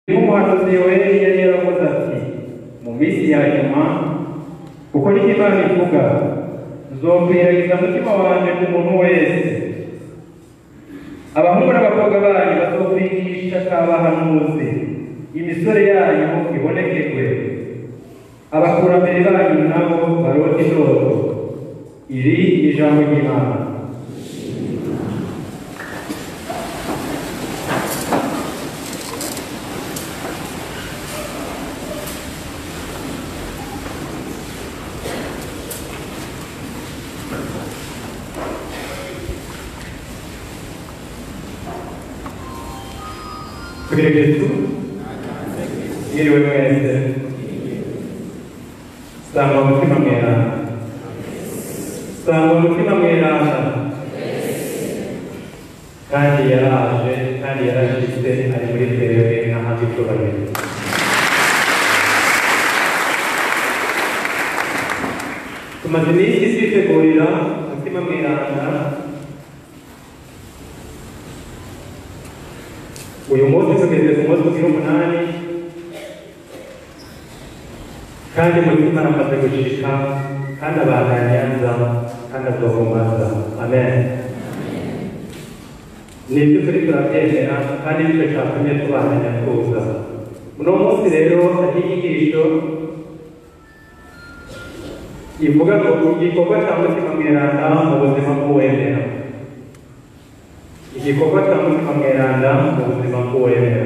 umuhanuzi yoheli yari yaravuze ati mu minsi ya nyuma kuko niko imana ivuga nzokwiragiza umutima wanjye ku muntu wese abahungu n'abakobwa banyu bazokwigisha k'abahanuzi imisore yanyu ibonekerwe abakurambere banyu nabo barote indoto iri ni ijambo ry'imana Kugira Yesu mwiriwe mwese sanga umutima mweranda sanga umutima mweranda kandi yaraje kandi yarashitse ari muri twebwe n'ahandi icyubahiro tumaze iminsi twitegurira umutima mweranda uyu munsi tugeze ku munsi ugira umunani kandi umutima aramaze gushika kandi abanyanyanza kandi azohumaza amen nibyo turi turabyemera kandi nicyo cyatumye tubandanya tuza uno munsi rero hari inyigisho ivuga ngo igikorwa cya mutima mweranda mu buzima bw'uwemera igikorwa cya mutima mweranda mu buzima bw'uwemera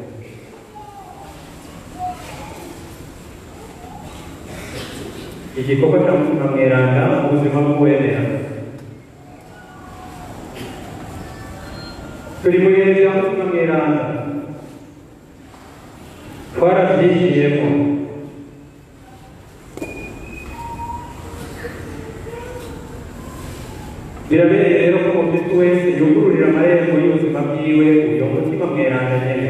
igikorwa cya mutima mweranda mu buzima bw'uwemera turi mu bihe bya mutima mweranda twarabyigiyemo birabereye rero ko umukristo wese yugururira amarembo y'ubuzima bwiwe uyo mutima mweranda nyene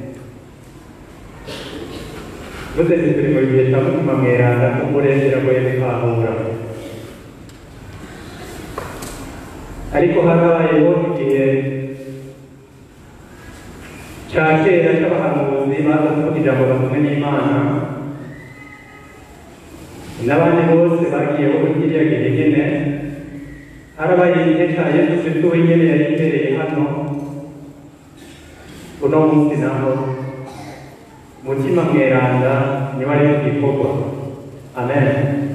muze turi mu gihe cya mutima mweranda umurengera ngo yabikahura ariko harabayeho igihe cya kera cy'abahanuzi baza kuvuga ijambo batumwe n'imana n'abandi bose bagiyeho muri kiriya gihe nyene harabaye igihe cya yesu kristo wenyine yari imbere hano uno munsi naho mutima mweranda niba ari igikorwa amen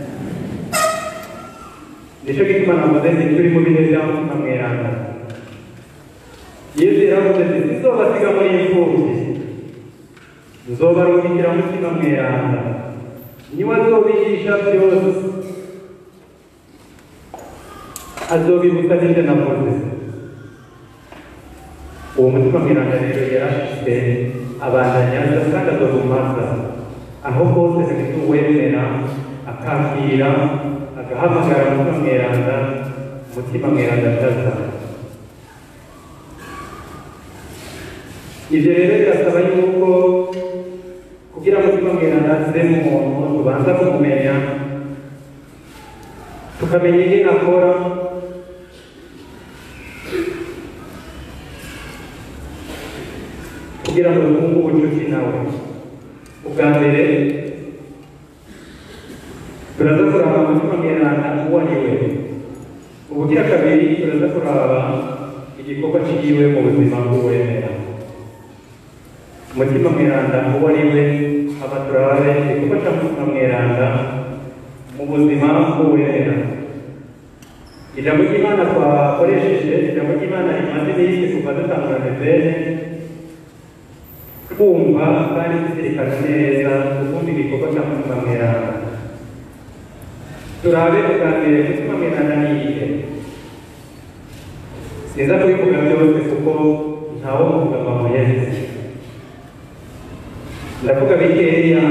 nicyo gituma navuze nti turi mu bihe bya mutima mweranda yesu yaravuze ati sinzobasiga muri imfubyi nzobarungikira mutima mweranda niwe azobigisha byose azobibutsa n'ibyo navuze uwo mutima mweranda rero yarashyize abandanyaza kandi azobumaza aho hose hagati uwemera akakira agahamagara umutima mweranda umutima mweranda ataza ibyo rero birasaba yuko kugira umutima mweranda aze mu muntu tubanza kumumenya tukamenya ingene akora kugira ngo twunge ubucuti nawe ubwa mbere turaza kuraba umutima mweranda uwo ari we ubugira kabiri turaza kuraba igikorwa kigiwe mu buzima bw'uwemera umutima mweranda uwo ari we aba turabe igikorwa cya mutima mweranda mu buzima bw'uwemera ijambo ry'imana twakoresheje ijambo ry'imana rimaze iminsi kuva dutangura mezene kumva kandi tuzirikana neza ukumva igikorwa cya mutima mweranda turabe ubwa mbere mutima mweranda ni iyihe sinza kubivuga byose kuko ntawo muvuga amahuyeze ndavuga bikeya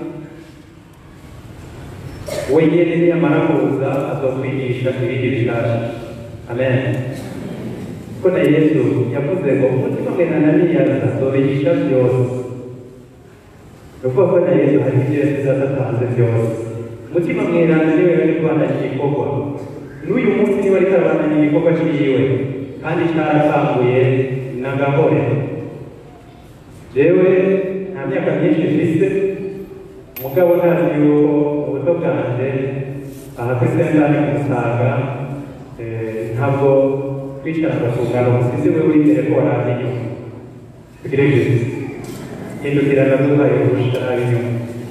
wenyine niyamara kuza azokwigisha ibindi bishasha amen ko na yesu yavuze ngo umutima mweranda niyaza azobigisha byose ni ukuvuga ko na yesu hari ibyo yasize adatanze byose umutima mweranda niwe wari kubandanya igikorwa n'uyu munsi niwe ariko arabandanya igikorwa cyiwe kandi cyaratanguye na gahore jewe nta myaka myinshi mfise mugabo ntazi yuko ubuto bwanje aha kuri sentani kumusaga ntabwo twicarana ku ngano musize we w'imbere ko waraza inyuma tugire byiza hindukira ndaduhaye kurusha ab'inyuma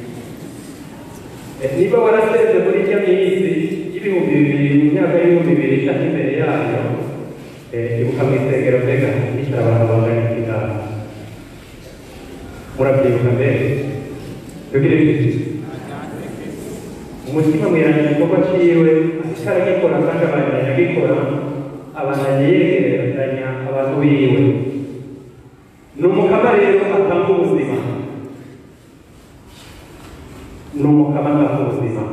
niba warasenze muri ijya minsi y'ibihumbi bibiri mu myaka y'ibihumbi bibiri cyangwa imbere yayo ibuka mu isengero mbega hicara abantu bangana ikiganza murabyibuka mbere tugire byiza umutima mweranya igikorwa ciwe ataragikora kandi abandanya agikora abandanya yegeranya abantu biwe ni umukama rero atanga ubuzima ni umukama atanga ubuzima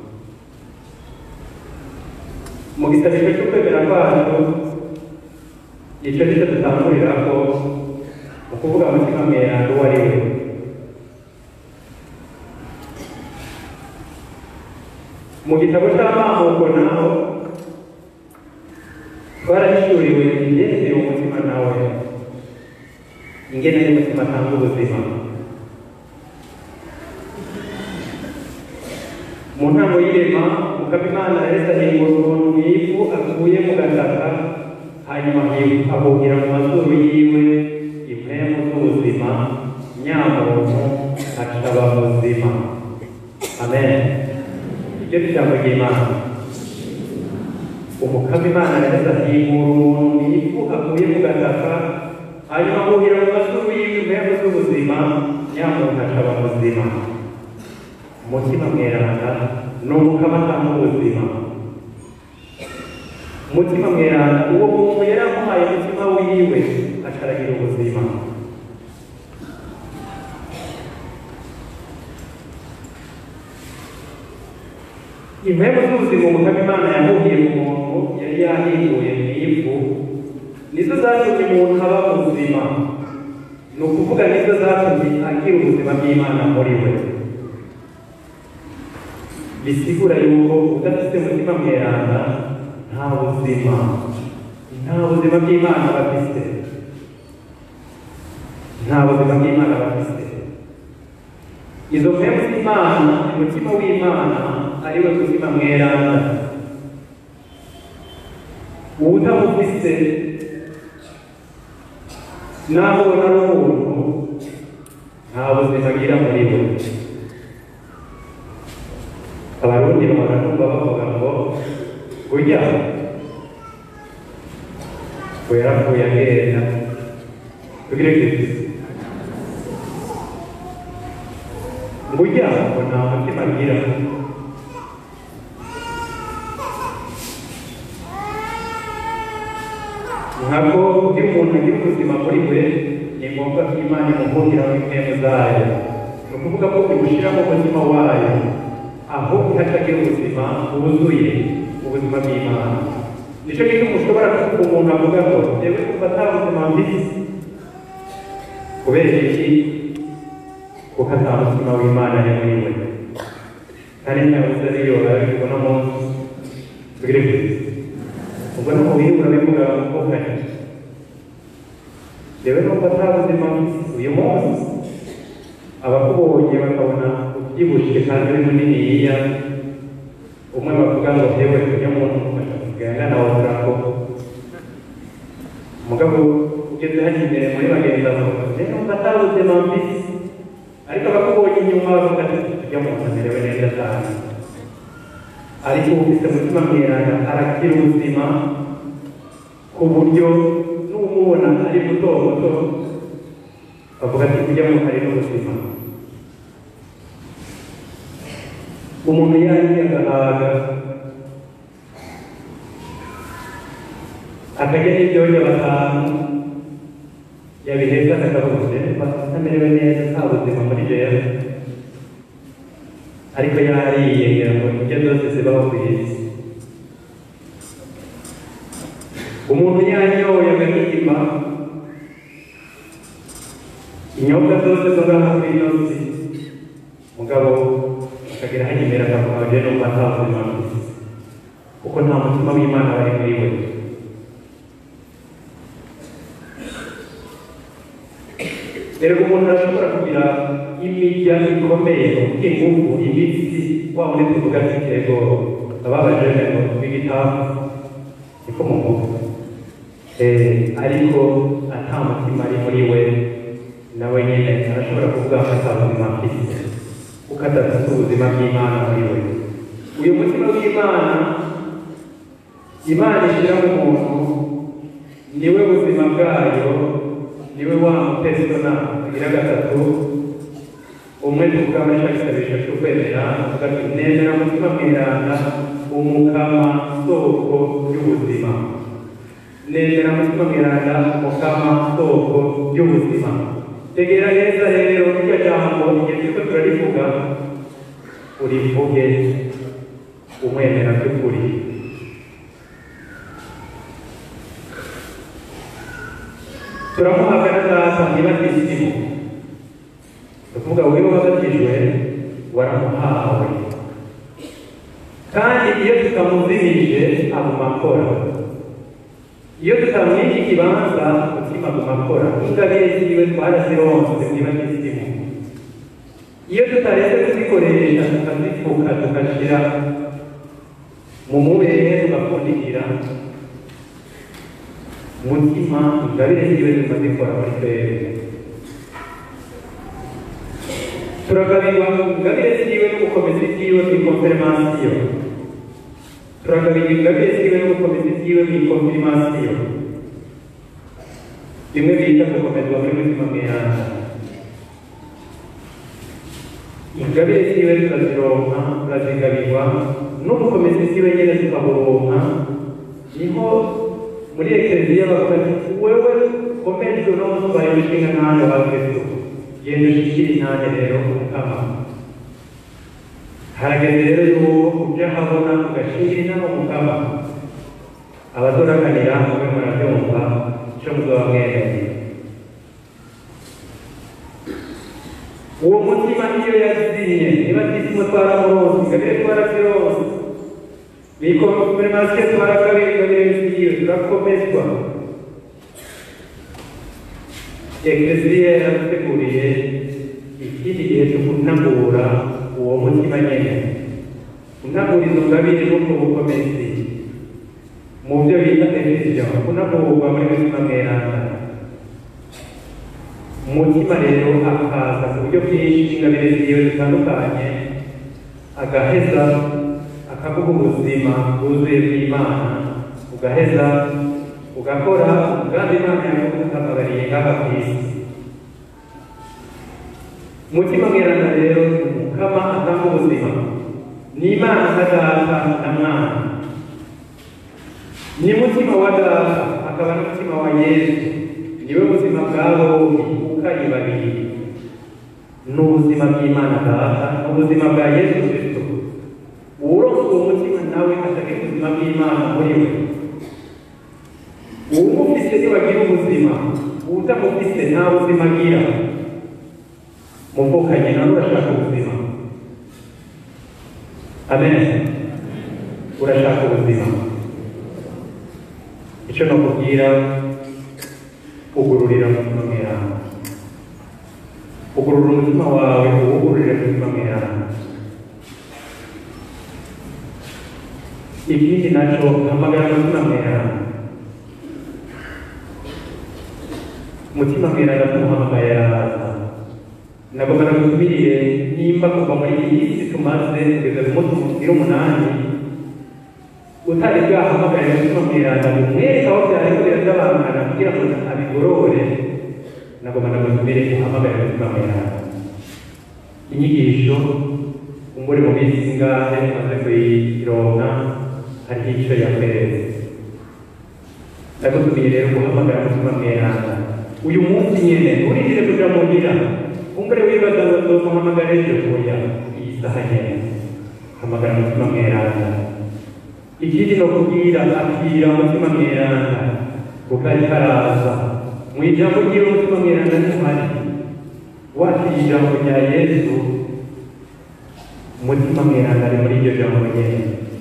mu gisabisho cyo kwemera kwacu icyo nicyo dutangurirako mu kuvuga umutima mweranda uwo ari we mu gitabo cy'amamuko naho twarahishuriwe ingenzi umutima nawe ingene y'umutima atanga ubuzima mu ntango y'irema mukaba imana yahise ahingura umuntu mu ivu akuye mu gataka hanyuma ahugira mu mazuru yiwe impemu z'ubuzima nyamuntu acaba muzima amen iryo ni ijambo ry'imana umukama imana yahise ahingura umuntu mu ivu akuye mu gataka hanyuma ahugira mu mazuru yiwe impemu z'ubuzima nyamuntu acaba muzima umutima mweranda ni umukama atanga ubuzima umutima mweranda uwo muntu yari amuhaye umutima wiwe acaragira ubuzima impemu z'ubuzima umukama imana yahuhiye mu muntu yari yahinduye mu ivu nizo zatumye umuntu aba ubuzima ni ukuvuga nizo zatumye agira ubuzima bw'imana muri we bisigura yuko udafite umutima mweranda nta buzima nta buzima bw'imana bafite nta buzima bw'imana bafite izo mpemu z'imana umutima w'imana ari we mutima mweranda uwutamufise naho ubona ari umuntu nta buzima agira muri we abarundi bahora numva bavuga ngo burya ngo yarapfuye agenda tugire tuti burya ngo nta mutima agira nkako iyo umuntu agira ubuzima muri we ni ngombwa ko imana imuhungiraho impemu zayo ni ukuvuga ko imushyiramo umutima wayo aho ihatagira ubuzima bwuzuye ubuzima bw'imana nicyo gituma ushobora kuvuga umuntu avuga ngo yewe kuva nta buzima mfite kubera iki kuko ata mutima w'imana ari muri we kandi ntabuze ariyo arabibwo no munsi tugire kuri ubwo no mu bihugu urabivuga ngo kare yewe numva nta buzima mfite uyu munsi abakubonye bakabona ubyibushye kandi uri muniniya umwe bavuga ngo yewe ujya muntu ugenda nawe urako umugabo ugeze hano imbere muri bagenzi bawe rero numva nta buzima mfite ariko abakubonye inyuma bavuga ati ujya muntu amerewe neza cyane ariko ufite umutima mweranda arakira ubuzima ku buryo n'umubona ari muto muto bavuga ati ujya muntu ari n'ubuzima umuntu yariye agahaga akarya n'ibyonya batanu yabiheza akakabuze atamerewe neza nta buzima muri jewe ariko yariye ngira ngo indyo zose zibaho ku isi umuntu yanyoye agahimba inyobwa zose zo ngaha ku ino si mugabo akagira hano imbere akavuga je numva nta buzima mfise kuko nta mutima w'imana wari muri we erega umuntu arashobora kugira imirya ikomeye ingufu imitsi wa muri tuvuga nk'intego ababaje ngo b'igitabu niko mu mutwe Eh, ariko ata mutima ari muri we nawe nyine arashobora kuvuga ko ata buzima afite kuko adafite ubuzima bw'imana muri we uyu mutima w'imana imana ishyira mu muntu niwe buzima bwayo niwe wa mupesona tugira gatatu umwe tuvuga muri cya gisabisho cyo kwemera avuga ati nemera umutima mweranda umukama soko y'ubuzima nemera umutima mweranda umukama soko y'ubuzima tegera neza rero iryo jambo igihe turiko turarivuga urivuge umwemera by'ukuri turamuhaga na data ntibatisimu tuvuga wewe wabatijwe waramuhawe kandi iyo tutamuzimije aguma akora iyo tutamwinshi ikibanza umutima aguma akora ingabire ziwe twarazironse ntibatisimu iyo tutaretse kuzikoresha tukazifuka tugashyira mu mubere tugapfundikira umutima ingabire ziwe tukazikora muri twebwe turagabirwa ingabire ziwe n'ubukomezi bwiwe mu ikonfirmasiyo turagabirwa ingabire ziwe n'ubukomezi bwiwe mu ikonfirmasiyo bimwe bita gukomezwa muri mutima mweranda ingabire ziwe turazironka turazigabirwa n'ubukomezi bwiwe nyine tukaburonka niho muri ekereziya bavuga ati wewe komejwe no mutubaye umushinga ntane wa kristo genda ushikire intane rero umukama harageze rero yuko uja habona ugashingira intane umukama abazoraganira mube murabyumva ico muzoba mwereye uwo mutima niyo yazimye niba tisimo twaramuronse ingabire twarazironse nikonfirmasiyo twaragabira ingabire ziwe turakomezwa ekleziya yaraduteguriye ikindi gihe cyo kunagura uwo mutima nyene kunagura izo ngabire n'ubwo bukomezi mu byo bita efesiyo kunagurwa muri mutima mweranda umutima rero akaza ku buryo bwinshi ingabire ziwe zitandukanye agaheza akaguha ubuzima bwuzuye bw'imana ugaheza ugakora umugambi imana yaguhamagariye ngaha ku isi umutima mweranda rero umukama atanga ubuzima ni imana nka data na mwana ni mutima wa data akaba n'umutima wa yesu niwe buzima bwa bombi ukari babiri ni ubuzima bw'imana data ubuzima bwa yesu kristo uwuronse uwo mutima nawe atagira ubuzima bw'imana muri we uwumufise ntiwagira ubuzima uwutamufise nta buzima agira muvukanye nawe urashaka ubuzima amen urashaka ubuzima icyo nakubwira ugururira umutima mweranda ugurura umutima wawe uwugururire umutima mweranda ikindi naco hamagara umutima mweranda umutima mweranda tumuhamagaye araza nagomba nagutumiriye nimba kuva muri iyi isi tumaze kugeza ku munsi mukiri umunani utari bwahamagaye umutima mweranda umwereka aho byariko birazabangana kugira ngo abigorore nagomba nagutumire uhamagaye umutima mweranda inyigisho umburi mu minsi ingahe tumaze kuyironka hariho icyo yakweretse ndagutumiye rero guhamagara umutima mweranda uyu munsi nyene nturindire kuja mu ngira umbure wibaza ngo nzomuhamagara ejo oya iyi saha nyene hamagara umutima mweranda ikindi no kubwira akira umutima mweranda kuko ariko araza mu ijambo ryiwe umutima mweranda ntuhari wakira ijambo rya yesu umutima mweranda ari muri iryo jambo nyene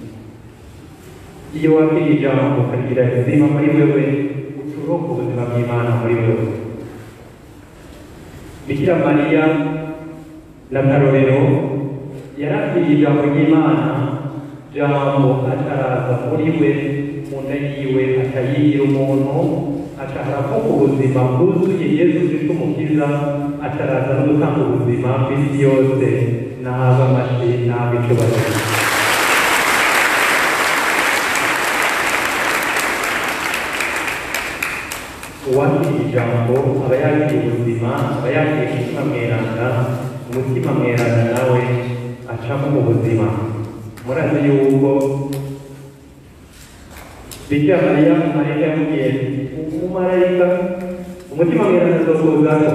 iyo wakira ijambo ukagira izima muri wewe uturonka ubuzima bw'imana muri wewe bikira mariya na karorero yarabwiye ijambo ry'imana jambo ataraza muri we mu nda yiwe akayigira umuntu akaharamo ubuzima bwuzuye yesu kristo umukiza ataraza no gutanga ubuzima bw'isi yose n'ahaba amashyi n'ahaba icyubahiro uwakiriye ijambo aba yakiriye ubuzima aba yakiriye umutima mweranda umutima mweranda nawe acamo mu buzima murazi yuko bikira mariya marayika yamubwiye umumarayika umutima mweranda azokuzaho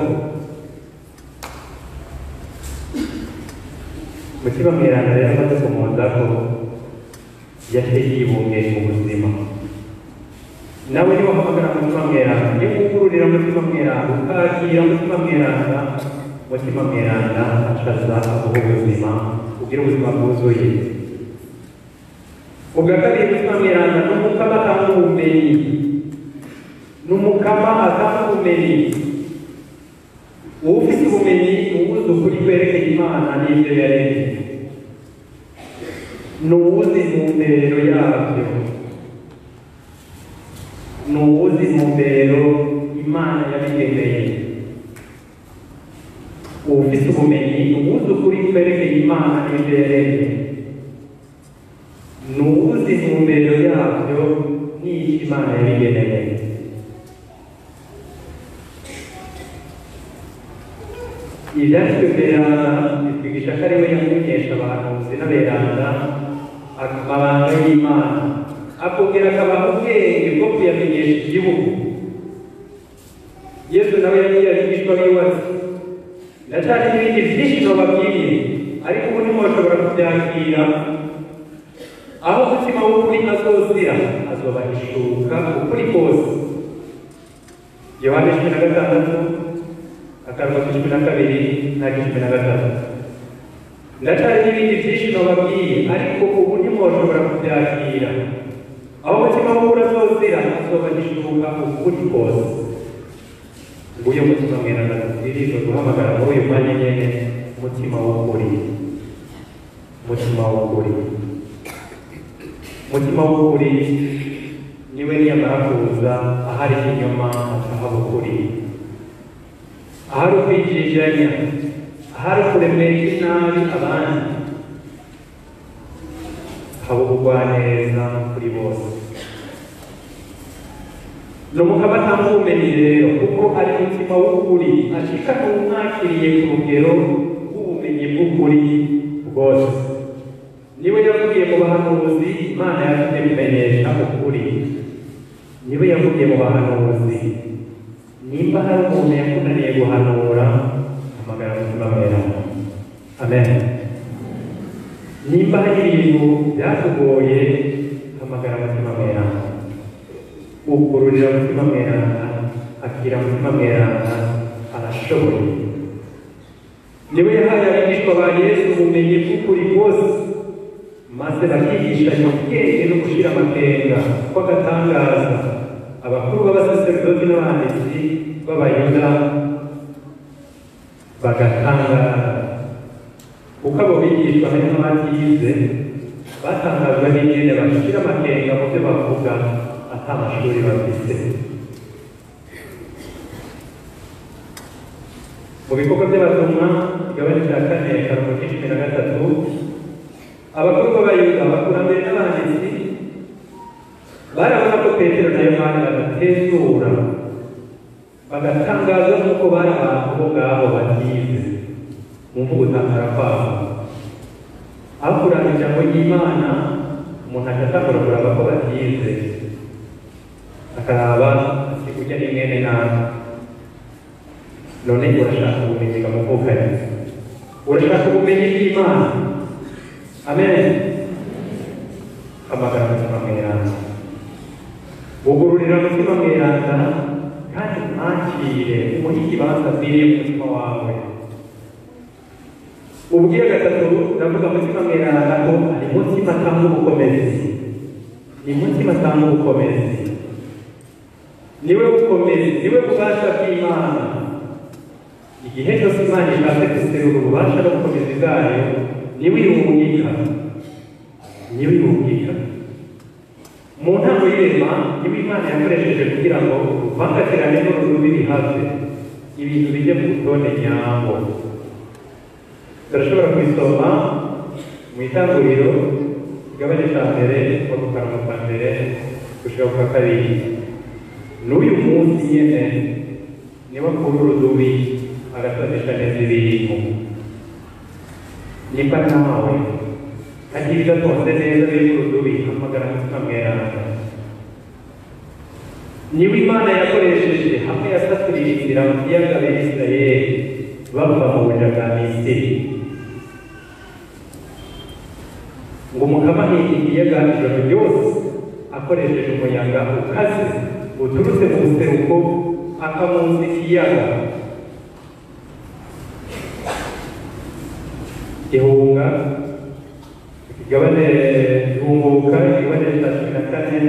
umutima mweranda rero amaze kumuzaho yaciye yibunge mu buzima nawe niba uhamagara umutima mweranda niba wugururira umutima mweranda ukakira umutima mweranda umutima mweranda acaza aguha ubuzima ugira ubuzima bwuzuye ubwa kabiri umutima mweranda ni umukama atanga ubumenyi ni umukama atanga ubumenyi ufite ubumenyi uwuzi ukuri kwerekeye imana n'ibyo yaremye ni uwuzi intumbero yabyo ni uwuzi intumbero imana yabigeneye ufite ubumenyi uwuzi ukuri kwerekeye imana n'ibyo yaremye ni uwuzi intumbero yabyo n'icyo imana yabigeneye ibyanditswe beranda bitwigisha ko ari we yamenyesha abahanuzi n'aberanda amabanga y'imana akongera akabaha ubwenge bwo kuyamenyesha igihugu yesu nawe yagiye abigishwa biwe ati ndacyari n'ibindi byinshi nababwiye ariko ubu ntimushobora kubyakira aho umutima w'ukuri azozira azobahishuka ukuri kose yohane cumi na gatandatu akarongo cumi na kabiri n'aka cumi na gatatu ndacyari n'ibindi byinshi nababwiye ariko ubu ntimushobora kubyakira aho umutima w'ukuri azozira azobahishuka ukuri kose nguyu mutima mweranda tubwirijwe guhamagara muri uyu mwanya nyene umutima w'ukuri umutima w'ukuri umutima w'ukuri niwe niyamara kuza ahari ikinyoma akahaba ukuri ahari ukwijijanya ahari kuremesha inabi abandi haba ubugwaneza kuri bose ni umugabo atanga ubumenyi rero kuko ari umutima w'ukuri ashika n'umwakiriye ku rugero rw'ubumenyi bw'ukuri bwose niwe yavugiye mu bahanuzi imana yatumye kumenyesha ukuri niwe yavugiye mu bahanuzi nimba hari umuntu yakunaniye guhanura hamagara umutima mweranda amen nimba hari ibintu byatugoye hamagara umutima mweranda ugururira umutima mweranda akira umutima mweranda arashoboye niwe yahaye abigishwa ba yesu ubumenyi bw'ukuri bwose maze bakigishanya ubwenge no gushira amakenga kw'agatangaza abakuru b'abasaserodoti n'abanditsi b'abayuda bagatangara kuko abo bigishwa hari n'abatize batangajwe n'ingene bashira amakenga mu byo bavuga ata mashuri bafite mu bikorwa by'abatumwa igabane cya kane akarongo k'icumi na gatatu abakuru b'abayuda abakurambere n'abanditsi barabona ko petero na yohani badatezura bagatangazwa n'uko bari abantu bo ngabo batize mu mvugo utangara kwabo aho kuranga ijambo ry'imana umuntu agatangura kuraba ko batize akaraba ati kurya ni mwene nabi none urashaka ubumenyi bwamuvukanye urashaka ubumenyi bw'imana amen hamagara umutima mweranda ugururira umutima mweranda kandi mwakire umuhe ikibanza akwiriye mu mutima wawe ubwira gatatu ndavuga umutima mweranda ko ari umutima atanga ubukomezi ni umutima atanga ubukomezi niwe bukomezi niwe bubasha bw'imana igihe cyose imana ishatse guserura ububasha no gukomeza bwayo niwe irungika niwe irungika mu ntango y'irema niwe imana yakoresheje kugira ngo uruvangatirane n'urudubi bihave ibintu bijye mu rutonde nyambo turashobora kubisoma mu itanguriro igabane cya mbere kuva ku kanwa ka mbere gushika ku ka kabiri n'uyu munsi nyene niba kuri urudubi agasanisha neza ibintu nimba nawe hagiye bidatonze neza biri ku rudubi hamagara mutima mweranda niba imana yakoresheje hamwe yasaturiye inzira mu kiyaga b'isirayeli bava mu buja bwa misiri ngo umukama ahinga ikiyaga ijoro ryose akoresheje umuyaga ukaze uturutse mu buseruko akamunsi ikiyaga ihunga igabane ihunguka igabane cya cumi na kane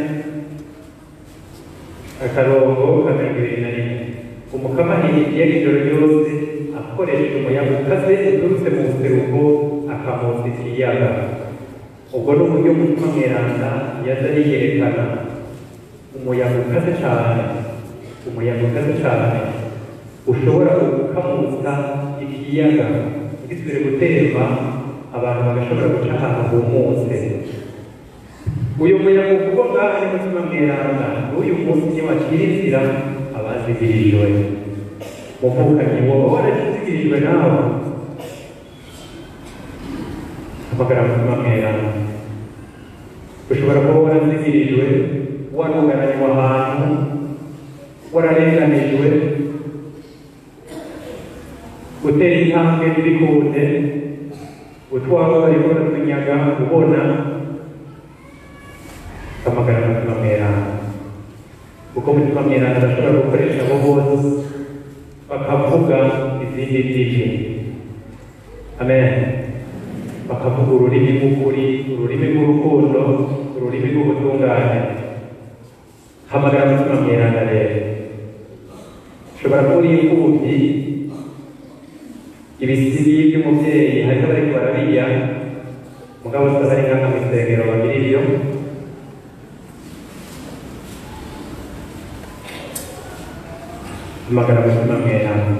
akarongo ka mirongo ibiri na rimwe umukama ahinga ikiyaga ijoro ryose akoresheje umuyaga ukaze uturutse mu buseruko akamunsi ikiyaga ubwo ni uburyo mutima mweranda yaza yiyerekana umuyaga ukaze cyane umuyaga ukaze cyane ushobora gukamutsa ikiyaga ntigisubire gutemba abantu bagashobora guca ahantu humutse uyu muyaga uvugwa ngaha ni mutima mweranda n'uyu munsi niyo wakira inzira abazigirijwe muvukanyi wowe warazigirijwe nawe hamagara mutima mweranda ushobora kuba warazigirijwe warugaranywe ahantu wararenganijwe gutera intambwe ntibikunde utwawe bariko baratunyaga ubona hamagara mutima mweranda kuko mutima mweranda adashobora gukoresha abo bose bakavuga izindi ndimi amen bakavuga ururimi rw'ukuri ururimi rw'urukundo ururimi rw'ubutungane hamagara mutima mweranda rero ushobora kuba uri imfubyi ibisibi by'umubyeyi hariho bariko barariya mugabo se bari nk'aka mu isengero babiri iyo hamagara mutima mweranda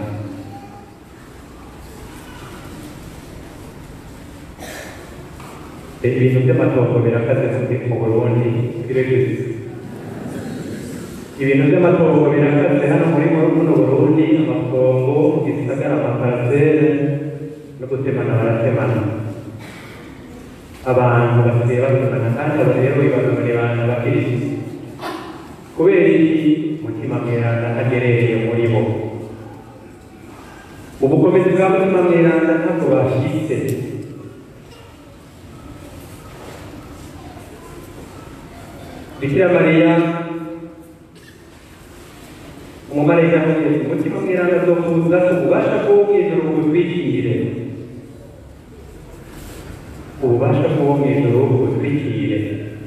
ibintu by'amatongo birakaze mu burundi biregize ibintu by'amatongo birakaze hano muri buno burundi amatongo gisagara amaparsele no gutemana baratemana abantu basigaye batemana kandi abo rero bibagamira abantu bakirisi kubera iki mutima mweranda agerereye muri bo ubukomezi bwa mutima mweranda ntabwo bashyitse bikira mariya umumarayika amubwira umutima mweranda azokuza ububasha bw'uwo mw'ijuru bugutwikire ububasha bw'uwo mw'ijuru bugutwikire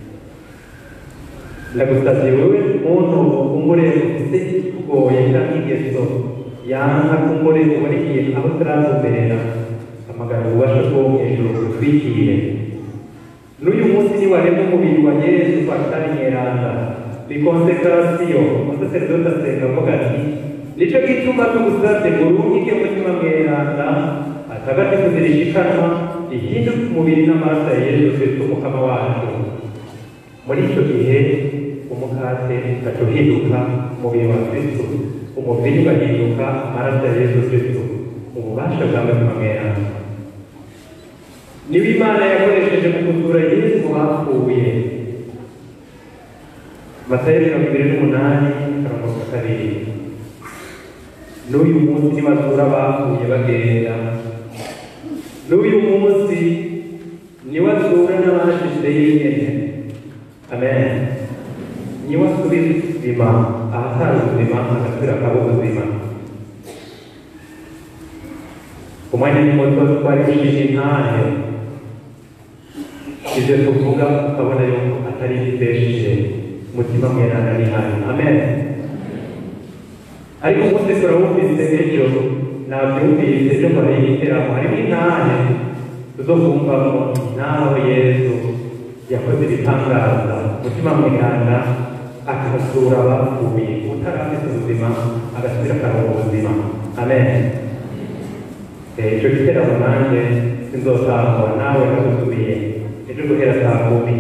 ndagusabye wowe muntu umure ufite ikugoye cyangwa ingeso yanga kumure ubona ikintu aho utaratumberera amagana ububasha bw'uwo mw'ijuru bugutwikire n'uyu munsi niwareba umubiri wa yesu pasitari nyeranda bikonsekarasiyo umusaseredoti asenga avuga ati nicyo gituma tugusabye ngo urungike mutima mweranda atagatifu zirishikanwa ihinduke umubiri n'amaraso ya yesu kristo umukama wacu muri icyo gihe umukate ugaca uhinduka umubiri wa kristo umubiri ugahinduka amaraso ya yesu kristo ububasha bwa mutima mweranda niba imana yakoresheje mu kuzura yesu bapfuye matayo mirongo ibiri n'umunani akarongo ka kabiri n'uyu munsi nibazura bapfuye bagenda n'uyu munsi niwe azura n'abashize yenyine amen niwe asubiza ubuzima ahatari ubuzima agasubira akaba ubuzima umwanya ni muto twari gushinga intahe ibyo tuvuga ukabona yuko atari igitesheje umutima mweranda ni hano amen ariko umunsi turawumvise ejo nabyumvise ejo mbere y'igiteramo harimo intahe tuzokumvamo naho yesu yakoze ibitangaza umutima mwihanna akazura abapfuye utarafite ubuzima agasubira akaronka ubuzima amen icyo giteramo nanjye sinzotangwa nawe nagutumiye ejo guhera saa kumi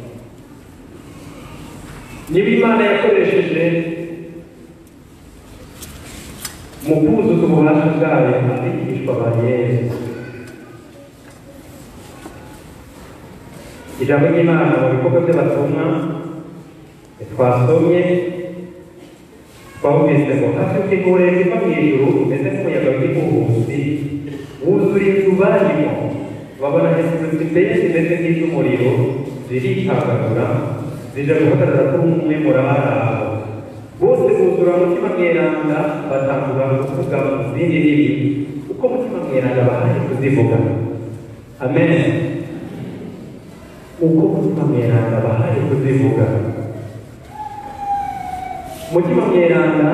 niba imana yakoresheje mu kuzuza ububasha bwayo abigishwa ba yesu ijambo ry'imana mu bikorwa by'abatumwa twasomye twumvise ngo hafite ingorane iva mu ijuru umeze nk'umuyaga w'igihuhusi wuzura inzu barimo babona hejuru ziteye zimeze nk'iz'umuriro zirikagagura zija guhagarara kuri umwe muri abaraho bose buzura umutima mweranda batangura kuvuga mu zindi ndimi uko umutima mweranda bahaye kuzivuga amen uko umutima mweranda bahaye kuzivuga umutima mweranda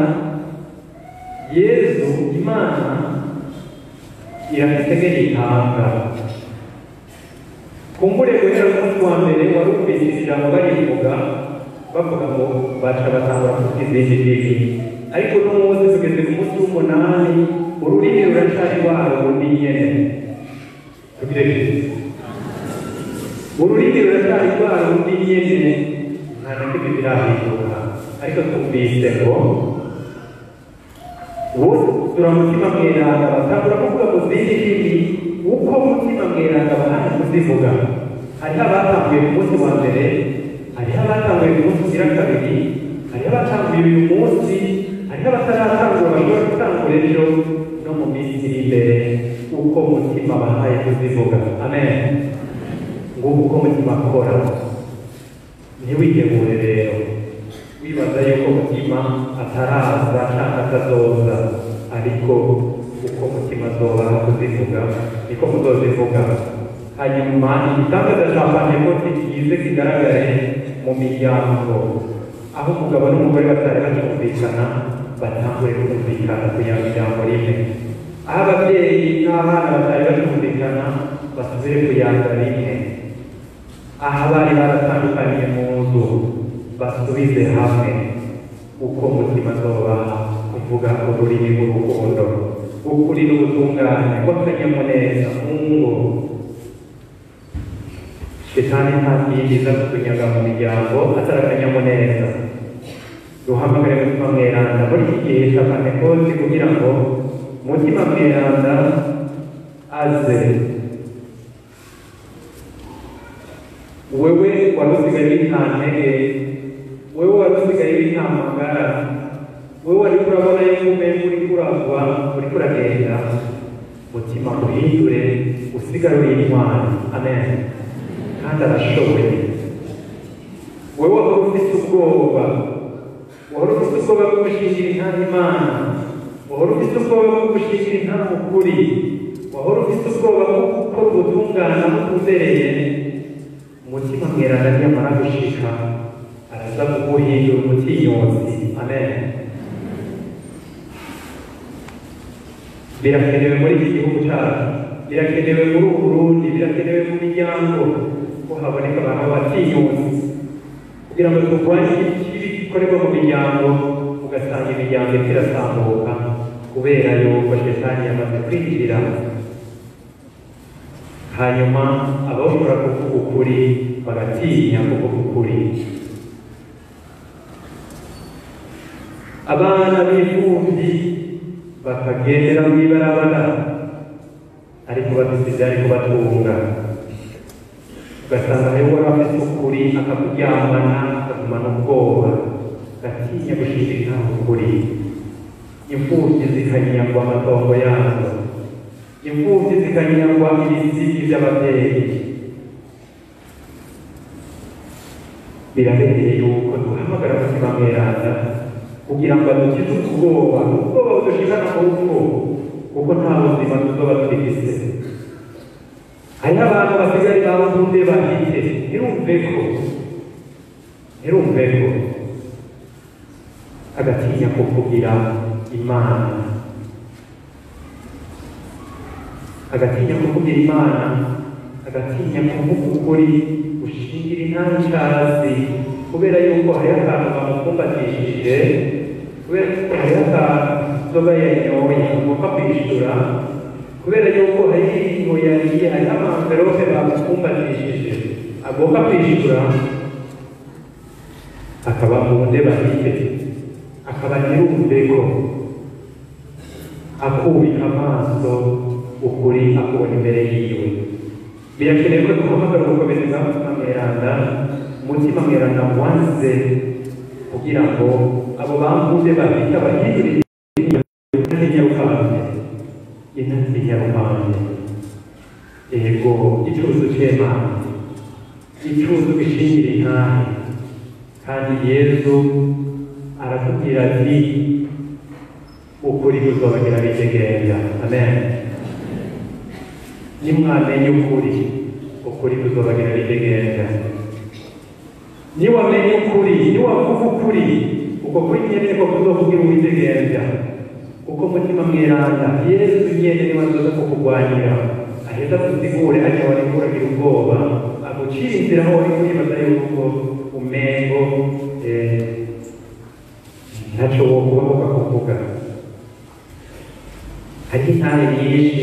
yesu imana irafite nk'igitanga kumbure guhera ku munsi wa mbere wari umvise ijambo barivuga bavuga ngo baca batangura kuvuga izindi ndimi ariko uno munsi tugeze ku munsi w'umunani ururimi ruracari rwa rundi nyene tugire ururimi ruracari rwa rundi nyene nta na kimwe birahinduka ariko twumvise ngo wuzura umutima mweranda batangura kuvuga mu zindi ndimi uko umutima mweranda bahana kuzivuga hariho abatanguye ku munsi wa mbere hariho abatanguye ku munsi ugira kabiri hariho abatanguye uyu munsi hariho abataratangura bashobora gutangura ejo no mu minsi iri imbere uko umutima bahaye kuzivuga amen nguko uko umutima akora ntiwigemure rero wibaza yuko umutima ataraza cyangwa atazoza ariko uko umutima azobaha kuzivuga niko muzozivuga hanyuma igitangaza cya pantekoti kize kigaragare mu miryango aho umugabo n'umugore batari bacyumvikana batangure kumvikana ku ya miryango rimwe aho ababyeyi n'abana batari bacyumvikana basubire ku yanga rimwe aho abari baratandukaniye mu nzu basubize hamwe uko umutima azobaha kuvuga ururimi rw'urukundo ukuri n'ubutungane bw'akanyamuneza mu ngo shetani nta kindi iza kutunyaga mu miryango atari akanyamuneza duhamagare umutima mweranda muri iki gihe cya pantekote kugira ngo umutima mweranda aze wewe wari usigaye w'intantege wewe wari usigaye w'intamagara wewe wari kurabona yuko umenye uri kuragwa uri kuragenda mutima uhindure usigare uri intwari amen kandi arashoboye wewe wari ufite ubwoba wari ufite ubwoba bwo gushingira intara imana wari ufite ubwoba bwo gushingira intara ukuri wari ufite ubwoba bwo gukora ubutungane butuzereye umutima mweranda niyamara gushika araza kuguhindura umutinyotsi amen birakenewe muri iki gihugu cyacu birakenewe muri ubu burundi birakenewe mu miryango ko haboneka abantu b'abatinyutsi kugira ngo turwanye ikibi gikorerwa mu miryango ugasanga imiryango itirasambuka kubera yuko shetani yamaze kwinjira hanyuma abashobora kuvuga ukuri bagatinya kuvuga ukuri abana b'imfubyi bakagendera mu ibarabara ariko bafite ibyari kubatunga ugasanga rero wari afite ukuri akakuryamana akagumana ubwoba gatinya gushishira intaho ukuri imfubyi zikanyagwa amatongo yazo imfubyi zikanyagwa ibisigi by'ababyeyi birabereye yuko duhamagara umutima mweranda kugira ngo adukize ubwoba ubwoba budushikana mu rupfu kuko nta buzima tuzoba twifise hariho abantu basigaye babukunde bahite ntirumve ko ntirumve ko agatinya kuvugira imana agatinya kuvugira imana agatinya kuvuga ukuri gushingira intara icasi kubera yuko hariho akantu bamupfumbatishije kubera yuko hariho akantu inzoga yanyoye agomba kwishura kubera yuko hariho ibintu yariye hariho amamverope bamupfumbatishije agomba kwishura akaba mu ndebanite akaba nyir'umurego akubika amaso ukuri akubona imbere yiwe birakenewe ko duhamagara ubukomezi bwa mutima mweranda umutima mweranda wanze kugira ngo abo bambuze babita bahindure inyarukambe inasi nyarukambe ego icuzu c'emana icuzu gishingira intahe kandi yesu aratubwira ati ukuri kuzobagira bitegenya amen nimwamenye ukuri ukuri kuzobagira bitegenya niwamenye ukuri niwavuga ukuri uko kuri nyene niko kuzovugira uwitegenya kuko mutima mweranda yesu nyene niwe azoza kukurwanira aheza kusigure hajya wari kuragira ubwoba agucira inzira aho wari kwibaza yuko umengo eh, ntaco wokuba ukakuvuga hari intare nyinshi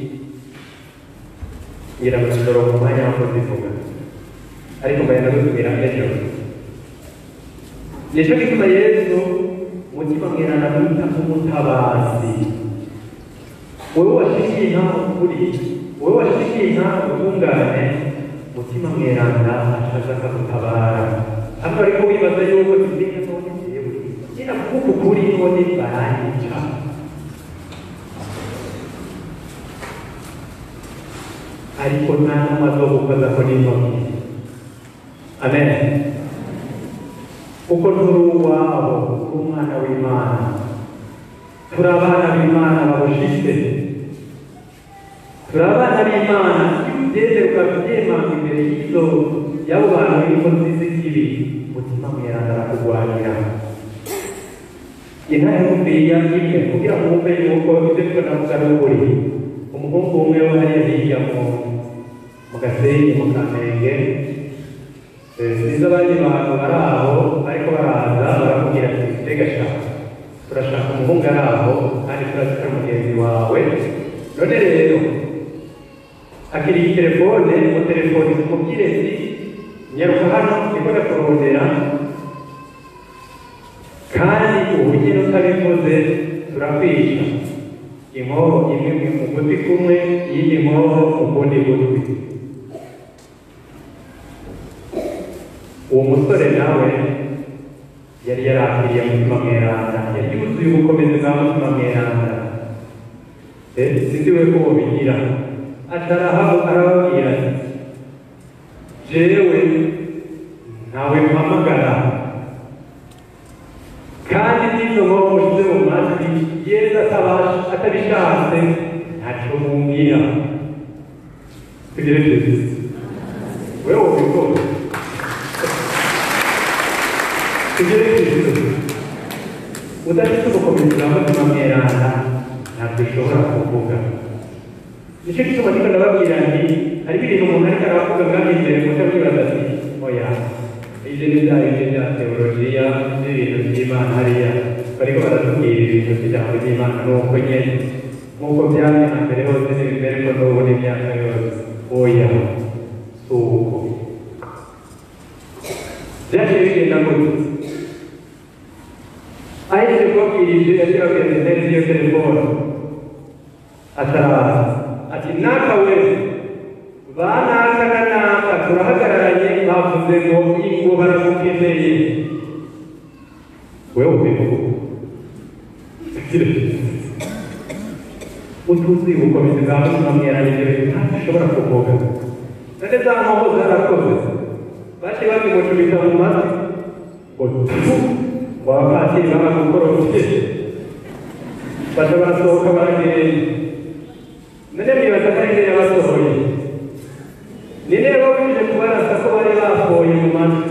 ngira ngo ndoro mu mwanya wo kuzivuga ariko mbagenda gusubira ejo nico gituma yesu mutima mwerana mwita nk'umutabazi wowe washikiye nta ukuri wowe washikiye nta ubutungane mutima mweranda ashaza akagutabara hano ariko wibaza yuko tumenye none jewe nyina kuvuga ukuri none baranyica ariko nta nama zo gukoza ko n'intoki amen kuko turi uwabo uri umwana w'imana turi abana b'imana babushitse turi abana b'imana iyo ugeze ukabyemanga imbere y'izo y'abo bantu b'inkozi z'ikibi mutima mweranda arakurwanira intare y'umupira imwe kugira ngo wumve yuko ibyo twe navuga ari ukuri umuhungu umwe wo hariya hirya mu mu gasenyi mu kamenge sinzi abandi bantu bari aho ariko baraza barakubwira ati mbega shaka turashaka umuhungu ari aho kandi turazika mugenzi wawe none rero akiriye telefone mu telefone umubwire ati nyaruka hano niko ndakurondera kandi ubu nyine utabivuze turakwica inkoho imwe mu gutwi kumwe iyindi nkoho mu kundi gutwi uwo musore nawe yari yarakiriye mutima mweranda yari yuzuye ubukomezi bwa mutima mweranda sinzi we ko bubigira atarahabu arababwira ati jewe ntawe mpamagara kandi n'izo nkoko mushize mu matwi yesu atabishatse ntacyo mumbwira tugire kristo wewe ubikora tugere kristo udafite ubukomezi bwa mutima mweranda ntabwo ushobora kuvuga nicyo gituma ndiko ndababwira nti hariho ibintu umuntu ariko aravuga ngaho imbere muca mwibaza ati oya ibyo ni bya bindi bya teolojiya n'ibintu by'imana hariya bariko baratubwira ibintu by'ijambo ry'imana nuko nyene nk'uko byari na mbere hose n'ibimere ko n'ubu n'imyaka yose oya si uko byaciye bigenda gutya ahise kubabwirije yaciye babwira intebe z'iyo telefone ataraza ati naka we banaka na naka turahagararanye bavuze ngo ingo baragukeneye wewe ubivuga utuzi ubukomezi bwa mutima mweranye ibyo bintu ntabwo ushobora kuvuga none za nkoho zarakoze baciye bazimucumita mu matwi ngo tu ngo abapatiri baragukorofye baca barasohoka baragereye none mwibaza ko ari yabasohoye ni nde babuje kubarasa ko bari bafoye mu matwi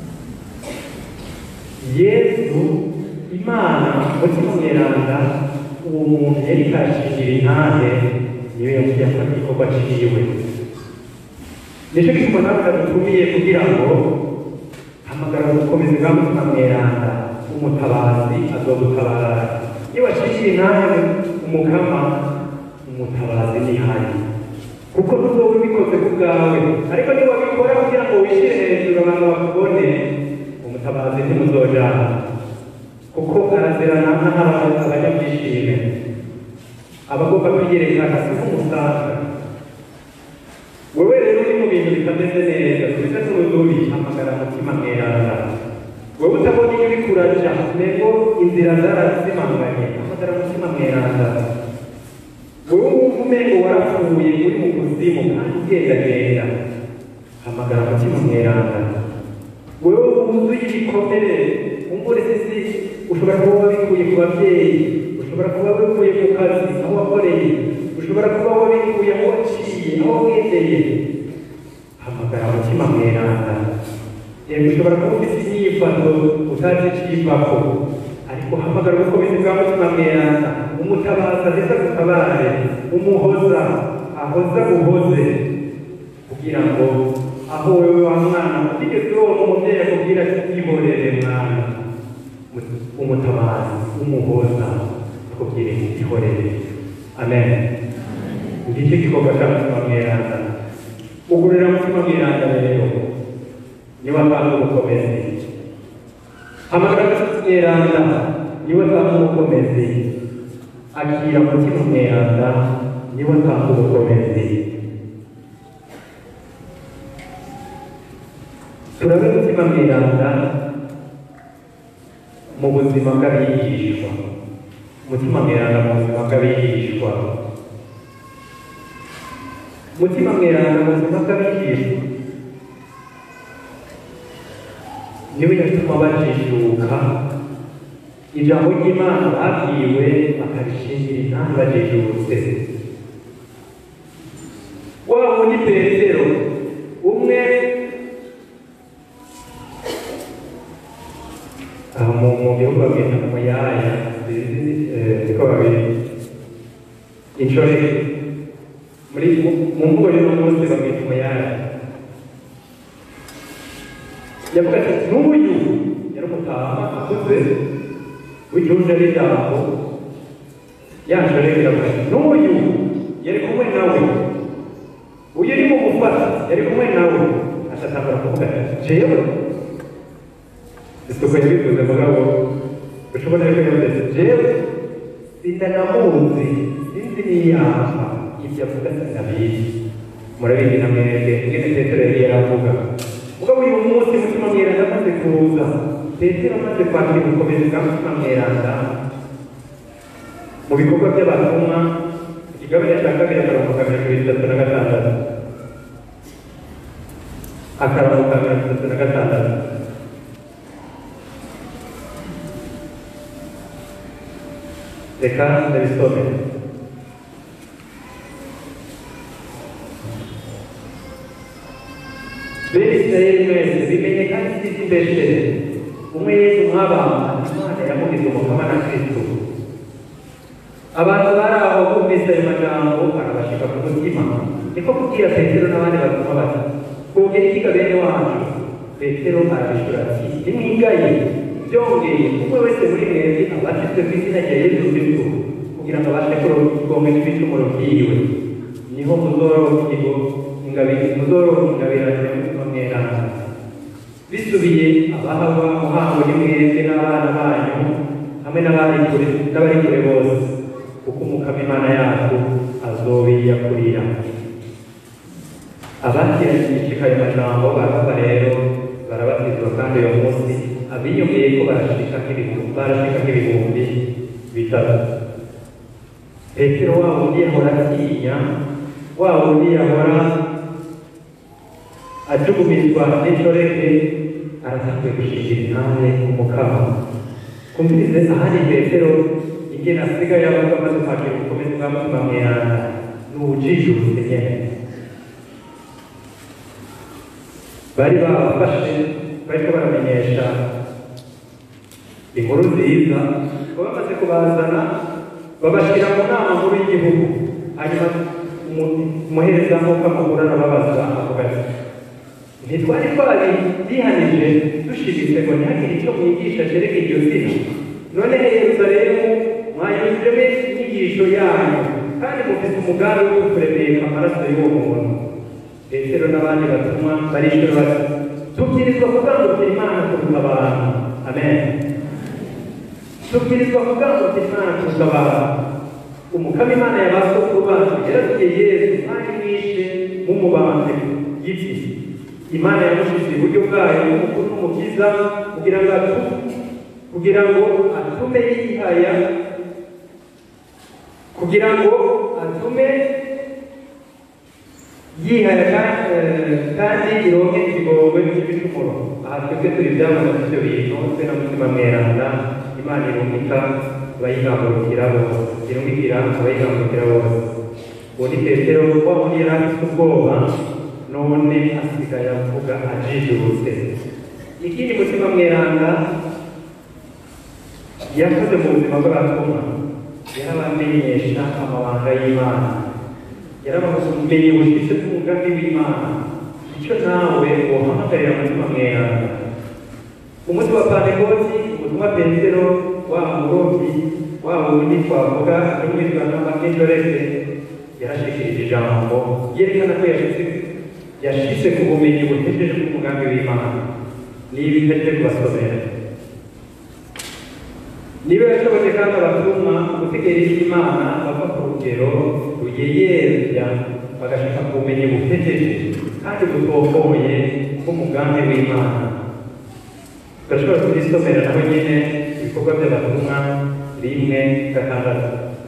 yesu imana mutima mweranda uwo muntu yari kashingira intahe niyo yagiye akora igikorwa ciwe nicyo gituma nawe nadutumiye kugira ngo hamagara gukomeza bwa mutima mweranda umutabazi azogutabara iyo washingira intahe umukama umutabazi nihari kuko ntuzoba ubikoze ku bwawe ariko niba wabikora kugira ngo wishyire hejuru abantu bakubone umutabazi ntimuzojana kuko arazirana nk'abantu abanyabyishime abagomba kwiyerekana si nk'umusaza wewe rero uri mu bintu bitameze neza tubise n'urudubi hamagara mutima mweranda wewe utabona iyo uriko uraja nego inzira zarazimanganye hamagara mutima mweranda wewe wumva umengo warapfuye uri mu kuzimu kandi ugendagenda hamagara mutima mweranda wewe wuzuye ibikomere umbure sisi ushobora kuba wabikuye ku babyeyi ushobora kuba wabikuye ku kazi aho wakoreye ushobora kuba wabikuye aho waciye aho wagendeye hamagara mutima mweranda yego ushobora kuba ufite inyifato utazi iciyivako ariko hamagara ubukomezi bwa mutima mweranda umutabaza ndetse agutabare umuhoza ahoza uhoze kugira ngo aho wewe wa mwana utigeze uronka umubyeyi akubwira ati ihorere mwana umutabazi umuhoza akubwire ihorere amen ngicyo gikorwa cya mutima mweranda ugurira mutima mweranda rero niwe atanga ubukomezi hamagara mutima mweranda niwe atanga ubukomezi akira mutima mweranda niwe atanga ubukomezi turabe mutima mweranda mu buzima bw'abigishwa mutima mweranda mu buzima bw'abigishwa mutima mweranda mu buzima bw'abigishwa niwe yatuma bajijuka ijambo ry'imana babwiwe bakarishingira intambi bajijutse wa wundi petero umwe aha mu mu bihugu babwita mu yaya niko babiri inshoreke muri mu mvugo y'uno munsi babwita umuyaya yavuga ati n'uyu yari umutama akuze w'igihugu n'ijambo yanshoreke iravuga ati n'uyu yari kumwe nawe uyu uri mu gufata yari kumwe nawe ashatangura kuvuga ati jewe isuku yabivuze mugabo ushobora rero yavuze jewe sindanamuzi sinzi niyamba ibyo avuga sinabizi murabizi na mwebwe ingene petero yari yaravuga mugabo uyu munsi mutima mweranda amaze kuza petero amaze kwakira ubukomezi bwa mutima mweranda mu bikorwa by'abatumwa igabane cya kabiri akarongo ka mirongo itatu na gatandatu akarongo ka mirongo itatu na gatandatu reka ndabisome bene isirayeli mwese bimenye kandi sisi mbeshere umwe yesu mwabamba imana yamugize umukama na kristo abantu bari aho bumvise ayo majambo arabashika ku mutima niko kubwira petero n'abandi batuma bati twogera ikiga bene wacu petero arabishura ati nimwigaye byongeye umwe wese muri mwebwe abatizwe ku izina rya yesu kristo kugira ngo abashe kugonga ibicumuro byiwe niho muzoronka ikigo ingabire muzoronka ingabirane y'umutima mweranda bisubiye abahawa muhango ni mwebwe n'abana banyu hamwe n'abari kure n'abari kure bose kuko umukama imana yacu azobiyakurira abakirashishika ayo majambo barava rero barabatizwa kandi uyo munsi abiyumviye ko barashika nk'ibihumbi barashika nk'ibihumbi bitatu petero wa wundi yahora atinya wa wundi yahora ajugumirizwa n'inshoreke aratanguye gushingira intare umukama kumvirize ahandi petero ingene asigaye avuga amaze kwakira ubukomezi bwa mutima mweranda n'ubujijutse nyene bari babafashe bariko baramenyesha inkuru nziza ko bamaze kubazana babashyira mu nama nkuru y'igihugu hanyuma umuherezamuka mukuru arababaza avuga ati ntitwari twari bihanije dushimitse ngo ntihagire icyo mwigisha cyerekeye iryo zina none yerusalemu mwanyuzemo inyigisho yanyu kandi mufite umugambi wo kuremeka amaraso y'uwo muntu petero n'abandi batumwa barishura bati tubwirizwa kugangukira imana kuruta abantu amen tubwirizwa kugangukira imana kuruta abantu umukama imana yabasokuru bacu yarabwiye yesu kandi mwishe mumubambe giti imana yamushize iburyo bwayo n'umukuru n'umukiza kugira ngo atume kugira ngo atume yihaya kugira ngo atume yihaya kandi ironke ikigongwe cy'ibicumuro aha twebwe turi byamaze ibyo bintu twe na mutima mweranda imana irungika abayigambukira bose irungikira abayigambukira bose uwo ni petero wa wundi yari afite ubwoba none asigaye avuga ajijutse ikindi mutima mweranda yakoze mu buzima bw'abatumwa yarabamenyesha amabanga y'imana yarababumenye bushyitse bw'umugambi w'imana icyo nawe wohamagarira mutima mweranda umunsi wa pantekoti ubutumwa petero wa murobyi wa wundi twavuga n'umwitwa n'amakindorese yarashikirije ijambo yerekana ko yashyize yashyize ku bumenyi butejeje bw'umugambi w'imana niba itagiye kubasomera niba yashoboje kandi abatumwa gutegereza imana bava ku rugero ruyeyerya bagashaka ku bumenyi butejeje kandi butokoye bw'umugambi w'imana turashobora kubisomera naho nyine ibikorwa by'abatumwa rimwe gatandatu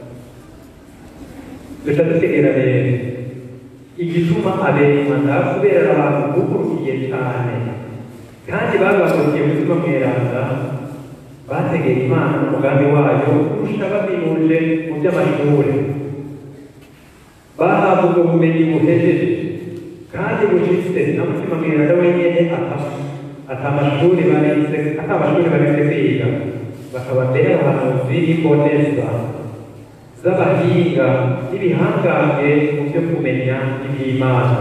duca dutegera rero igituma aberemana kubera abantu bukurukiye cyane kandi babakukiye umutima mweranda bategera imana n'umugambi wayo kurusha baminuje mu by'amashuri bahabwa ubwo bumenyi buhejeje kandi bushitse na mutima mweranda wenyine ata amashuri barize ata amashuri barize kwiga bakaba mbere abahanuzi b'imboneza z'abahinga n'ibihangange mu byo kumenya iby'imana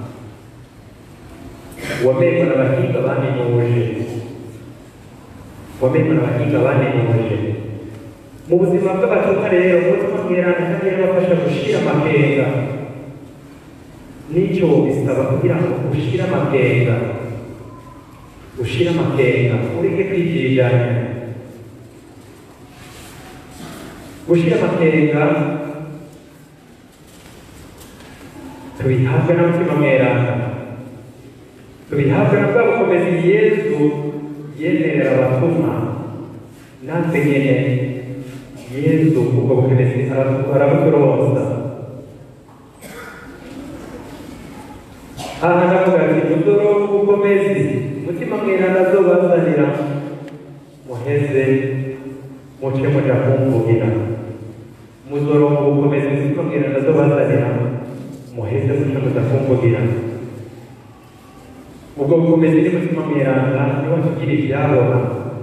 wamenywa n'abahinga baminuje wamenywa n'abahinga baminuje mu buzima bw'abatumwa rero umutima mweranda kandi yarabafasha gushira amakenga n'icyo bisaba kugira ngo ushire amakenga ushire amakenga ureke kwigirijanya gushira amakenga tubihabwa n'umutima mweranda tubihabwa na bwa bukomezi yesu yemerera abatumwa natwe nyene yesu ubwo bukomezi arabuturoza aha ndavuga ati mudoro w'ubukomezi umutima mweranda azobazanira muheze muce muja kumvugira muzoronka ubukomezi umutima mweranda azobazanira muheze muce muja kumvugira ubwo bukomezi n'umutima mweranda niho tugira ibyabona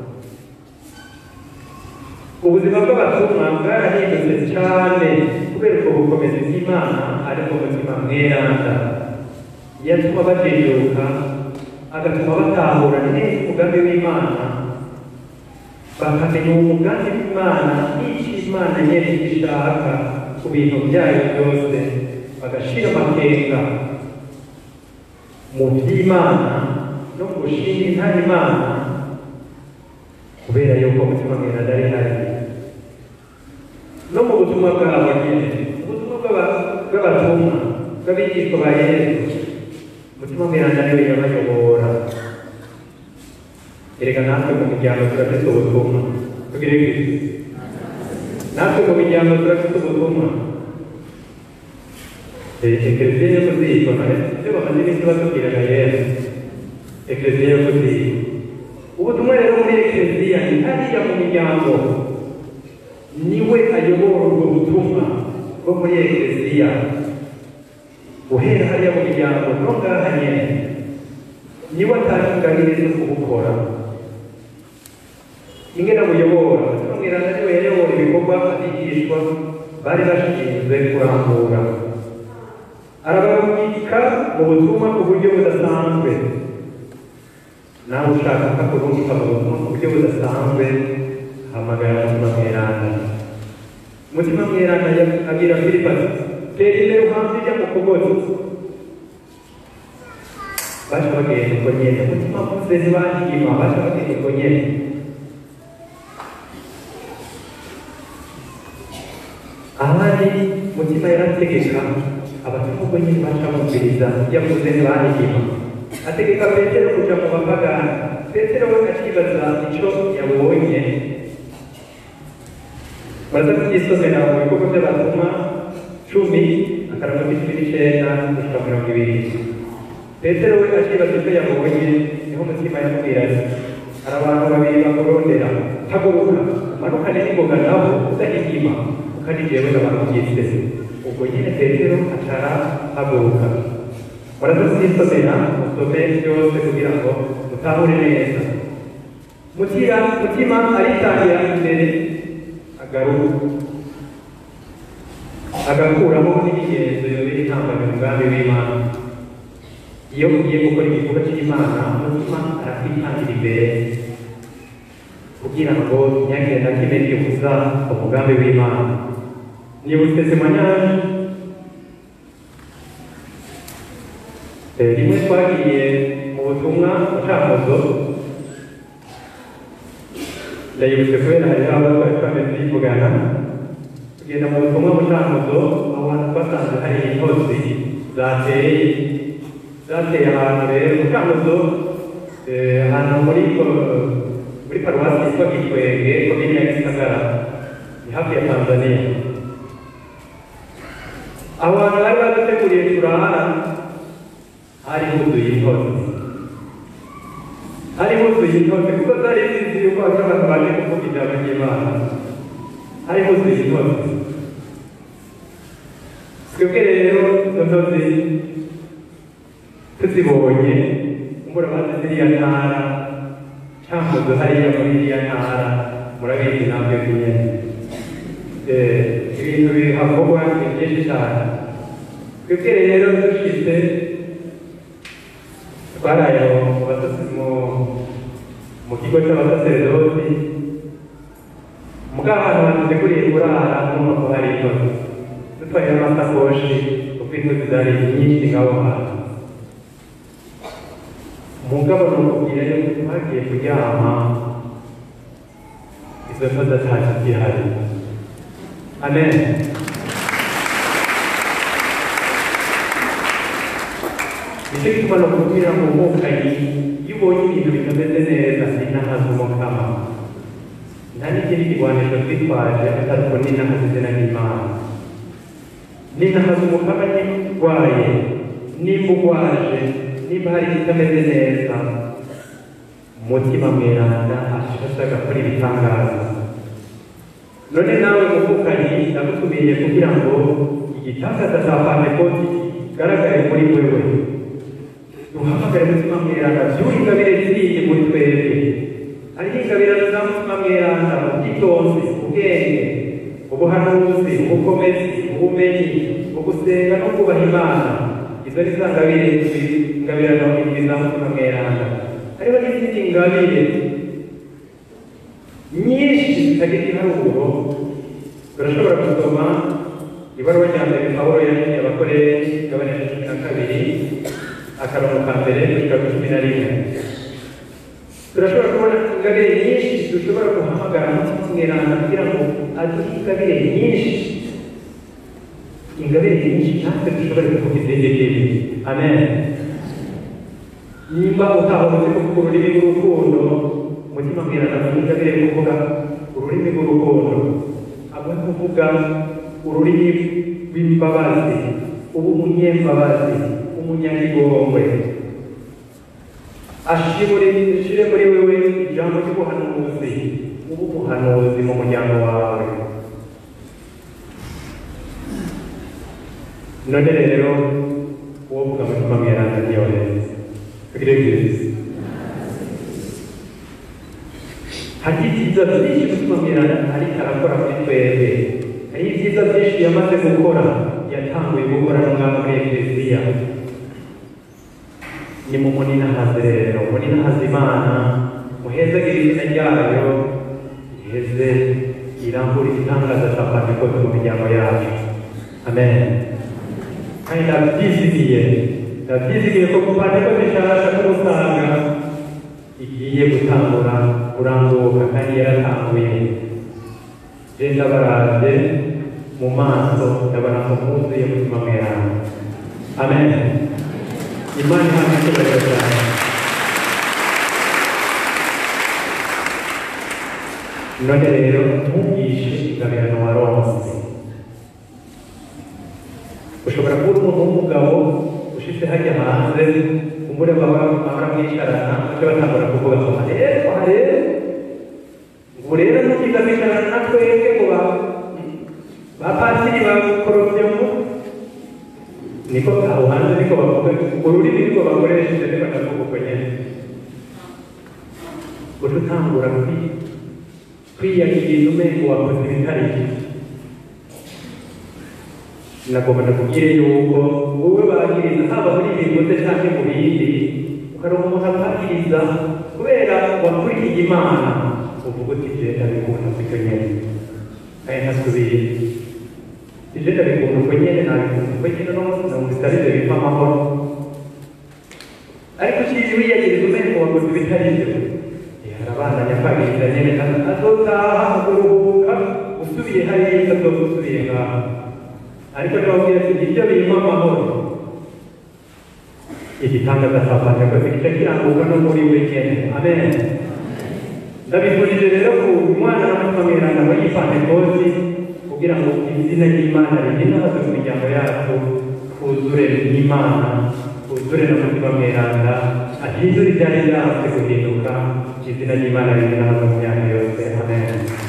ubuzima bw'abatumwa bwarahindutse cyane kubera ubwo bukomezi bw'imana ariko umutima mweranda yatuma bajijuka agatuma batahura neza umugambi w'imana bakamenya uwo mugambi w'imana n'icyo imana nyine ishaka ku bintu byayo byose bagashira amakenga mu by'imana no mu gushinga intare imana kubera yuko umutima mweranda ari hari no mu butumwa bwabo nyine ubutumwa bw'abatumwa bw'abigishwa ba yesu umutima mweranda niwe yabayobora erega natwe mu miryango turafite ubutumwa tugire bwite natwe mu miryango turafite ubutumwa ekleziya yo kuzikona ibyo bamaze iminsi batubwiraga yesu ekleziya yo kuzikona ubutumwa rero muri ekleziya ni hariya mu miryango niwe ayobora ubwo butumwa bwo muri ekleziya guhera hariya mu miryango no ngaha nyene niwe atangaririje kubukora ingene buyobora umutima mweranda niwe yayobora ibikorwa bikorwa abigishwa bari bashinzwe kurambura arabarungika mu butumwa ku buryo budasanzwe nawe ushaka ko kurungika mu butumwa ku buryo budasanzwe hamagara umutima mweranda umutima mweranda abwira filipo ati tera imbere uhanze ijya mu kugozi baje bagenda uko nyene umutima mvuze ntibanyigima baje bagenda uko nyene ahandi mutima yarategeka abatumwa nyine baca bumviriza yavuze ntibanyigima ategeka petero kuja mu bapagani petero we akibaza ico yabonye baraza kubyisomera mu bikorwa by'abatumwa cumi akarongo k'icumi n'icenda gushika mirongo ibiri petero we akibaza icyo yabonye niho umutima yamubwira ati hari abantu babiri bakurondera haguruka umanukane n'ingoga nabo udahigima kuko ari jewe nabakugize ubwo nyine petero acara haguruka muraza kubyisomera musome byose kugira ngo mutahure neza mutima mutima aritangira imbere agaruka agakuramo n'imigenzo yobera intambara umugambi w'imana iyo ugiye gukora igikorwa cy'imana umutima arakwitangira imbere kugira ngo ntihagire na kimwe kibuza umugambi w'imana nibutse zimanyaje rimwe twagiye mu butumwa bucamuzo ndayibutse kubera hari aho twari twameze tuyivugana tugenda mu butumwa bucamuzo aho hantu twasanze hari intozi zateye zateye ahantu rero bucamuzo ahantu muri muri paruwasi yitwa gikwege komini ya gisagara ni hafi ya tanzania aho hantu bari baduteguriye turahara hari huzuye intozi hari huzuye intozi kuko zari zizi yuko hari abantu baje kuvuga ijambo ry'imana hari huzuye intozi twebwe rero izo ntozi tuzibonye mbura bazi ziriya ntara cyangwa hariya muri iriya ntara murabizi nabyo nyine ibintu bihakorwa ni byinshi cyane twebwe rero dushize twaraye mu kigo cy'abasaseredoti mugabo ahantu haduteguriye kurara n'umuntu ko hari intozi dutwaye n'amasakoshi kuko intozi zari nyinshi nk'aho hantu mugabo ni ukubwira yuko twagiye kuryama izo ntozi atashye zihari amen nicyo gituma no kubwira ngo umukanyi iyo ubonye ibintu bitameze neza ninahaza umukama nta n'ikindi kigwanisho twitwaje atari ko ninahaza izina ry'imana ninahaza umukama niba urwaye nimba urwaje nimba hari ikitameze neza umutima mweranda ashaka gukora ibitangaza none nawe muvukanyi ndagutumiye kugira ngo igitangaza cya pantekoti kigaragare muri wewe duhamagare umutima mweranda byuri ingabire ziriye muri twebwe hariho ingabire za mutima mweranda ubwitonzi ubwenge ubuhanuzi ubukomezi ubumenyi ugusenga no kubaha imana izo ni za ngabire ingabirano indwi za mutima mweranda hariho n'izindi ngabire nyinshi zitagira iharuguru turashobora gusoma ibaruwa rya mbere pawulo yandikiye abakorere igabane ya cumi na kabiri akarongo ka mbere kugera ku cumi na rimwe turashobora kubona ingabire nyinshi dushobora guhamagara umutima mweranda kugira ngo aduhe ingabire nyinshi ingabire nyinshi natwe dushobore kuvuga izindi amen nimba utahubutse kuvuga ururimi rw'urukundo umutima mweranda mu ingabire kuvuga ururimi rw'urukundo abone kuvuga ururimi rw'imbabazi uba umunyembabazi umunyagigongwe ashire muri wewe ijambo ry'ubuhanuzi uba umuhanuzi mu muryango wawe none rero uwo vuga mutima mweranda ntiyoheze tugire byiza hagize ibyiza byinshi umutima mweranda ariko arakora muri twebwe hari ibyiza byinshi yamaze gukora yatanguye gukora no ngaho muri ekleziya ni mu muninahazi rero muninahazi imana muhezagire izina ryayo iheze irambura igitangaza cya pantekote mu miryango yacu amen kandi ndabyizigiye ndabyizigiye ko pantekote nshasha n'ubusanga igiye gutangura kurambuka kandi yaratanguye je ndabaravye mu maso ndabona ko mwuzuye mutima mweranda amen imana ihamye icyubahiro cyane none rero ntugishe ingabirano waronse ushobora kuba uri umuntu w'umugabo ushitse hajya hanze umure bahora mwicarana baca batangura kuvuga ngo rero aha rero ubu rero ntukiza kwicarana na twebwe ngo ba ba pasiri bakorovyemo niko aho hanze niko bavuga ururimi niko bakoresheje niko ndavuga uko nyene uca utangura kwi- kwiyakira umengo wakoze ibitari byo nagomba ndakubwire yuko wowe bagiriza haba muri ibi bigoze cyangwa mu bindi ukaronka umuntu akwagiriza kubera wakurikiye imana uvuga uti je ndabikunda siko nyene kandi ntasubire ije ndabikunda uko nyene nabikunda uko nyene no namubisabire bimpa amahoro ariko ukizi wiyagiriza umengo wakoze ibitari byo arabandanya kwagiriza nyene azotaha kuruhuka usubiye hariya azoba usubiye ngaha ariko ndababwira ati ibyo birimo amahoro igitangaza cya pantekote kica kirambuka no muri we nyene amen ndabifurije rero ku mwana n'umutima mweranda muri pantekoti kugira ngo izina ry'imana riginahaze mu miryango yacu twuzure n'imana twuzure n'umutima mweranda ahindure ibyari byanze guhinduka izina ry'imana riginahaze mu myaka yose amen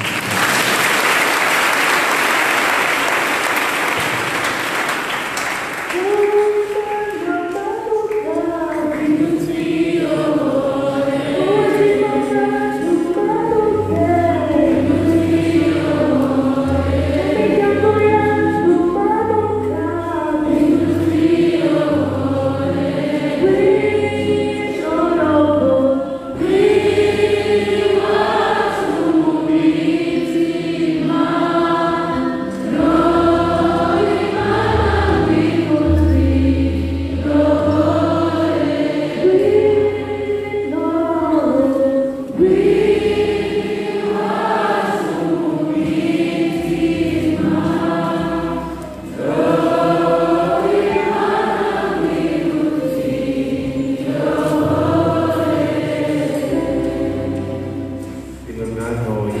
bimwe mwantoye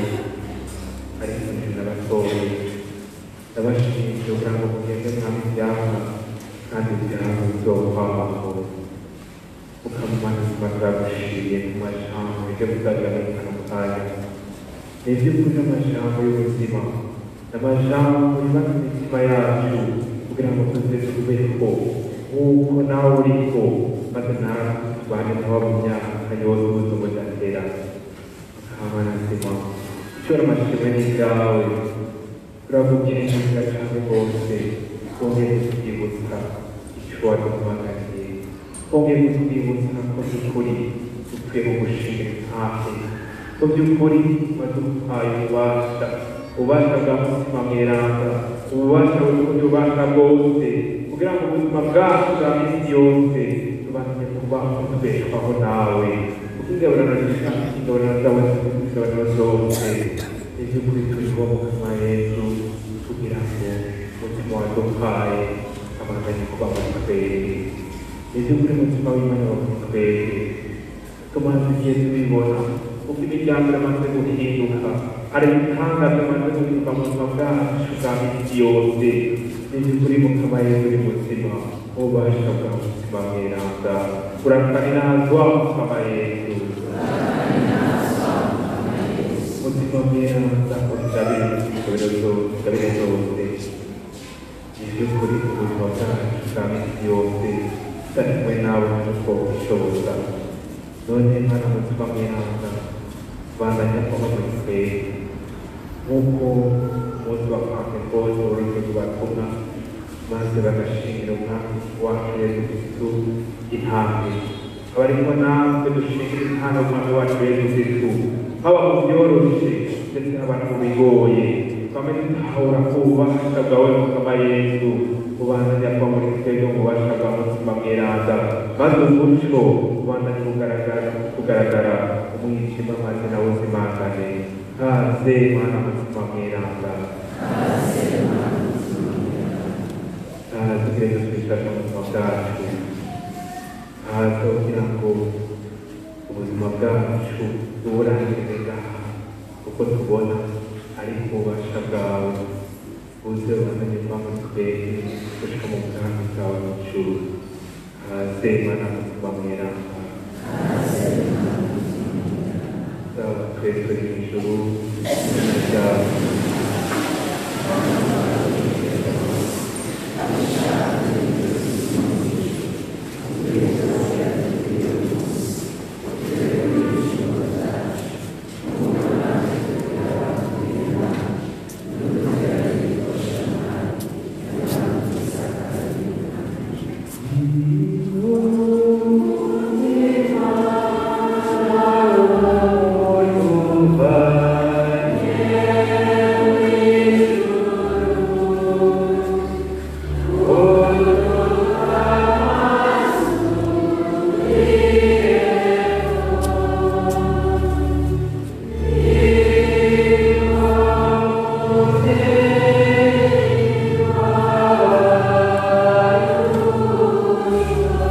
ariko nje nabatoye ndabashimije kugira ngo mugende mwami ibyamwa kandi ibyamwa bizokwamaho ukamumana ubuzima bwagushiriye ku majambo ibyo bizagaragara mu kanya ni iby'ukuri amajambo y'ubuzima amajambo yubaka imitima yacu kugira ngo tuze tubeho nk'uko nawe uriko maze nawe tubane nawe mu myaka yose ubuzima budatera Amen. Nzima. Ishobora amashimwe n'ibyawe uravugira inzira cyane rwose wongeye kutwibutsa icyo waduhamagariye wongeye kutwibutsa ko by'ukuri dukwiye mu gushinga hafi ko by'ukuri waduhaye ububasha ububasha bwa mutima mweranda ububasha burundi ububasha bwose kugira ngo ubuzima bwacu bwa minsi yose tubashe kubaho tubeshwaho nawe ingabirano zishaka ingabirano zawe ingabirano zose iby'ukuri turiho mu kanwa yesu kugira ngo umutima waduhaye amaganye kuba muri twebwe iby'ukuri umutima w'imana wa muri twebwe tumaze igihe tubibona uko imiryango iramaze guhinduka hari ibitangaza bimaze guhinduka mu buzima bwacu bwa minsi yose iby'ukuri mukama yesu uri muzima ububasha bwa mutima mweranda urakanazwa mukama yesu mutima mweranda udabire ingabire zose ingabire zose iby'ukuri ubuzima bwacu bwa minsi yose tutarikumwe nawe nkuko bishoboka none mwana mutima mweranda bandanya kuba muri twebwe nk'uko umunsi wa pentekote woroheje kubatumwa maze bagashingira umwami wacu yesu kristu intambwe abarimo natwe dushingira intambwe umwami wacu yesu kristu haba mu byoroshe ndetse haba no mu bigoye twame dutahura ko ububasha bwawe mukama yesu ubandanya kuba muri twebwe mu bubasha bwa mutima mweranda maze umuco ubandanya kugaragara kugaragara umwijima maze nawe uzimangane kaze mwana mutima mweranda kaze kireze twishaka ubuzima bwacu kaze kugira ngo ubuzima bwacu buburangirire ngaha kuko tubona ari ububasha bwawe uze ubandanye kuba muri twebwe gushika mu bwami bwawe mu ijuru kaze mwana mutima mweranda zaba twebwe mu ijuru izina ryawe Amen.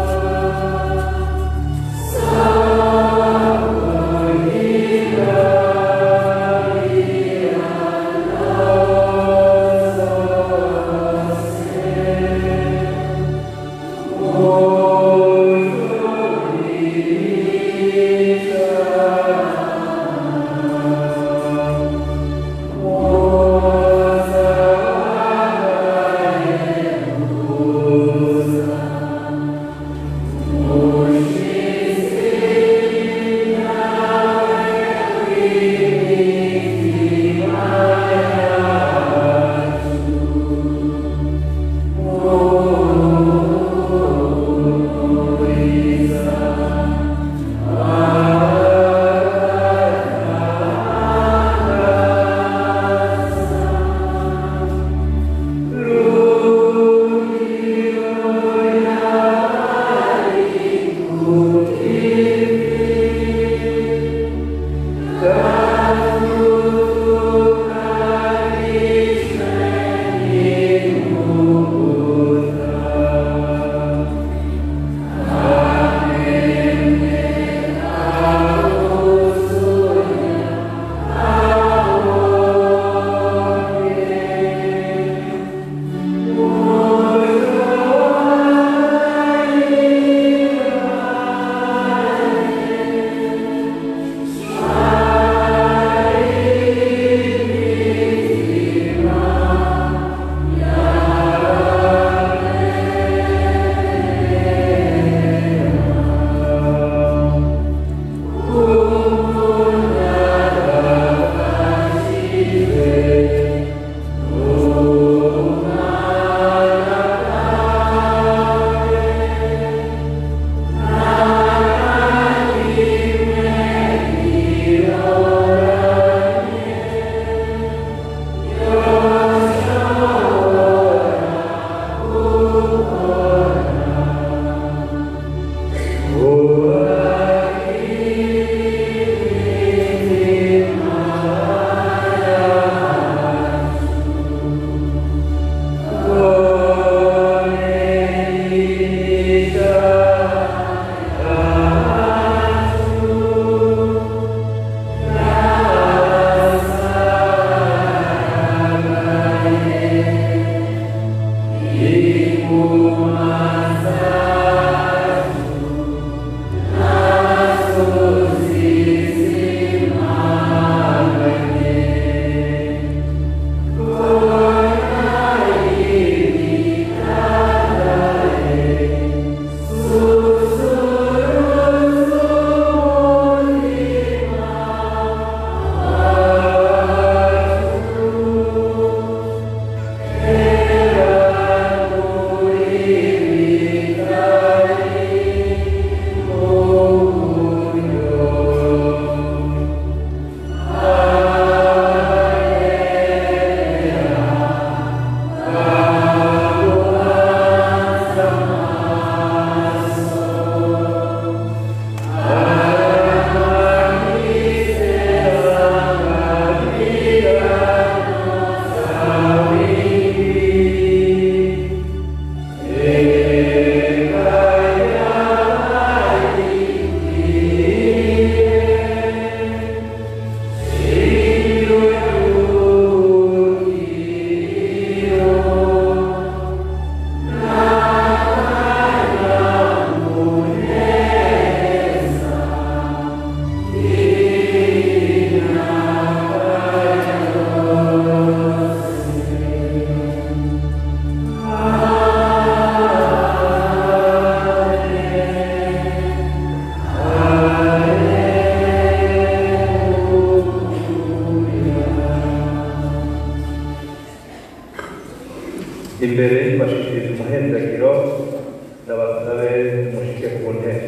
ndabasabe mushike ku ntebe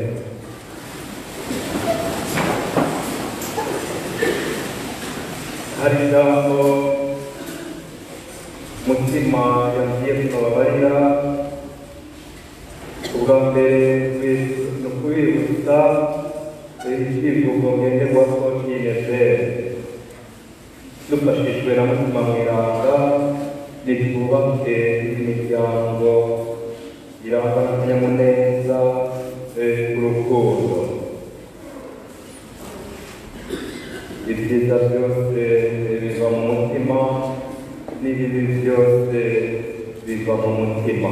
hari ijambo mutima yambwiye kubabarira ubwa mbere ni ukubibutsa icyivugo ngenderwaho cy'inezeri dufashijwe na mutima mweranda nitwubake imiryango irangwa n'akanyamuneza urukundo ibyiza byose biva mu mutima n'ibibi byose biva mu mutima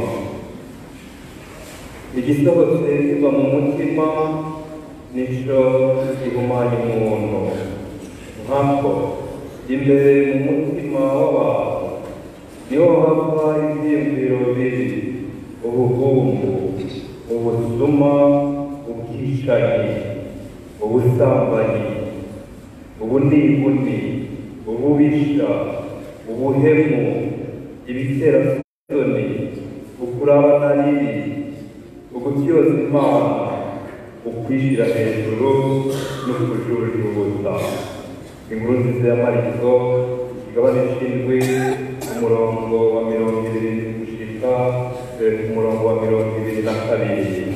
igisohotse kiva mu mutima nico gihumanya umuntu nkako imbere mu mutima w'abantu niho hava ibyiyumviro bibi ubuhumbu ubusuma ubwicanyi ubusambanyi ubunibuni ububisha ubuhemu ibiterasoni ukurabana ribi ugutyoza imana ukwishyira hejuru n'ukujujubuza inkuru nziza ya mariko ikigabane c'indwi umurongo wa mirongo ibiri gushika ku murongo wa mirongo ibiri na kabiri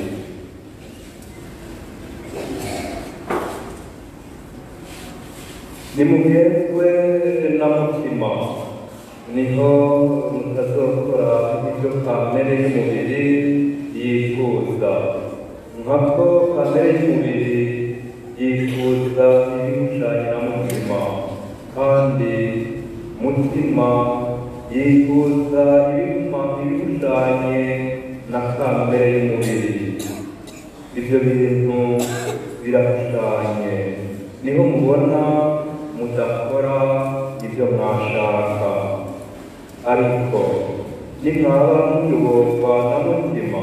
nimuhezwe na mutima niho mutazokora ibyo kamere y'umubiri yifuza nkako kamere y'umubiri yifuza ibimushanya na mutima kandi mutima yifuza ibimpa ibimushanye na kamere y'umubiri ibyo bintu birahushanye niho mubona mudakora ibyo mwashaka ariko nimwaba muyoborwa na mutima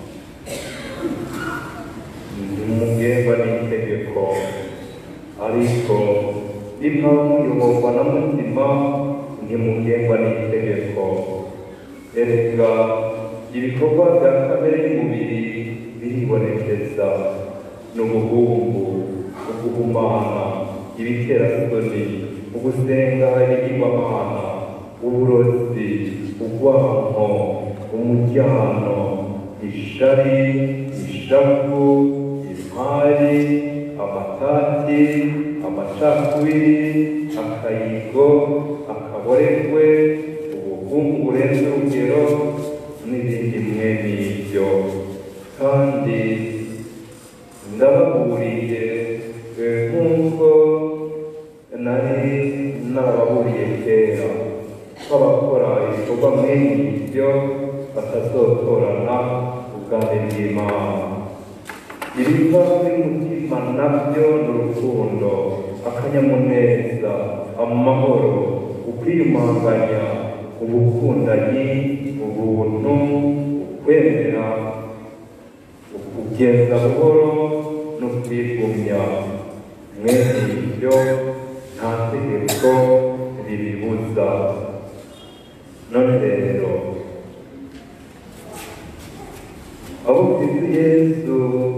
ntimugengwa n'itegeko ariko nimwaba muyoborwa na mutima ntimugengwa n'itegeko erega ibikorwa bya kamere y'umubiri biribonekeza n'ubuhumbu uguhumana ibiterasoni ugusenga ibigirwamana uburozi urwanko umujyano ishari ishavu impari amatati amacakubiri akayigo akaboregwe ubuhungure n'urugero n'ibindi mwe n'ibyo kandi ndababuriye nk'uko nari narababuriye kera ko abakora ibikorwa mwene ibyo batazotorana ubwami bw'imana ibiva by'umutima nabyo ni urukundo akanyamuneza amahoro ukwiyumanganya ubukundanyi ubuntu ukwemera ukugenda buhoro no kwigumya mwene ibyo nta tegeko ribibuza none rero abo kristo yesu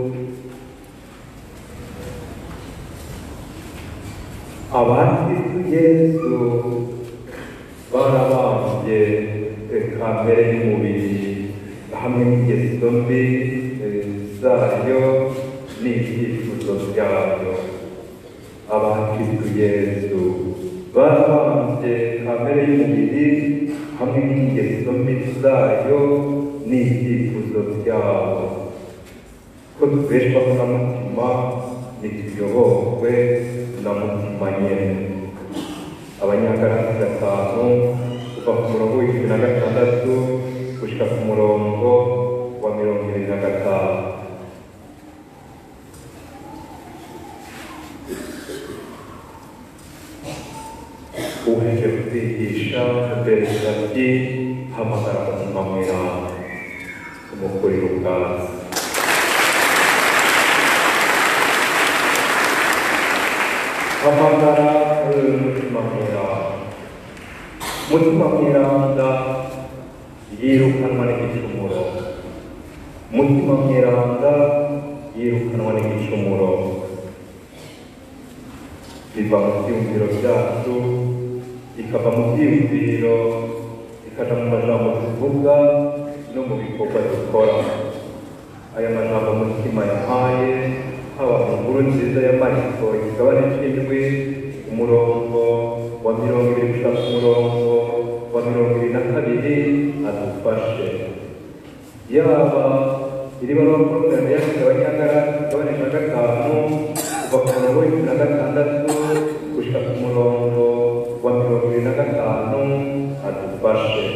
abakristo yesu barabambye kamere y'umubiri hamwe n'ingeso mbi zayo n'ibyifuzo byayo abakristo yesu barabambye kamere y'umubiri hamwe n'ingeso mbi zayo n'ibyifuzo byabo ko tubeshwaho na mutima ntituyoborwe na mutima nyene abanyagarasi gatanu kuva ku murongo w'icumi na gatandatu gushika ku murongo wa mirongo ibiri na gatanu uheje kutwigisha abereza ati hamagara umutima mweranda umukurira ubwatsi hamagara umutima mweranda umutima mweranda yirukanwa n'igicumuro umutima mweranda yirukanwa n'igicumuro biva mu byiyumviro byacu bikava mu byiyumviro bikaja mu majambo tuvuga no mu bikorwa dukora aya majambo umutima yahaye haba mu nkuru nziza ya mariko igabane c'indwi umurongo wa mirongo ibiri gushika ku murongo wa mirongo ibiri na kabiri adufashe yaba iri baruwa porogaramu yanditse abanyagara igabane ca gatanu kuva ku murongo w'icumi na gatandatu gushika ku murongo wa mirongo ibiri na gatanu adufashe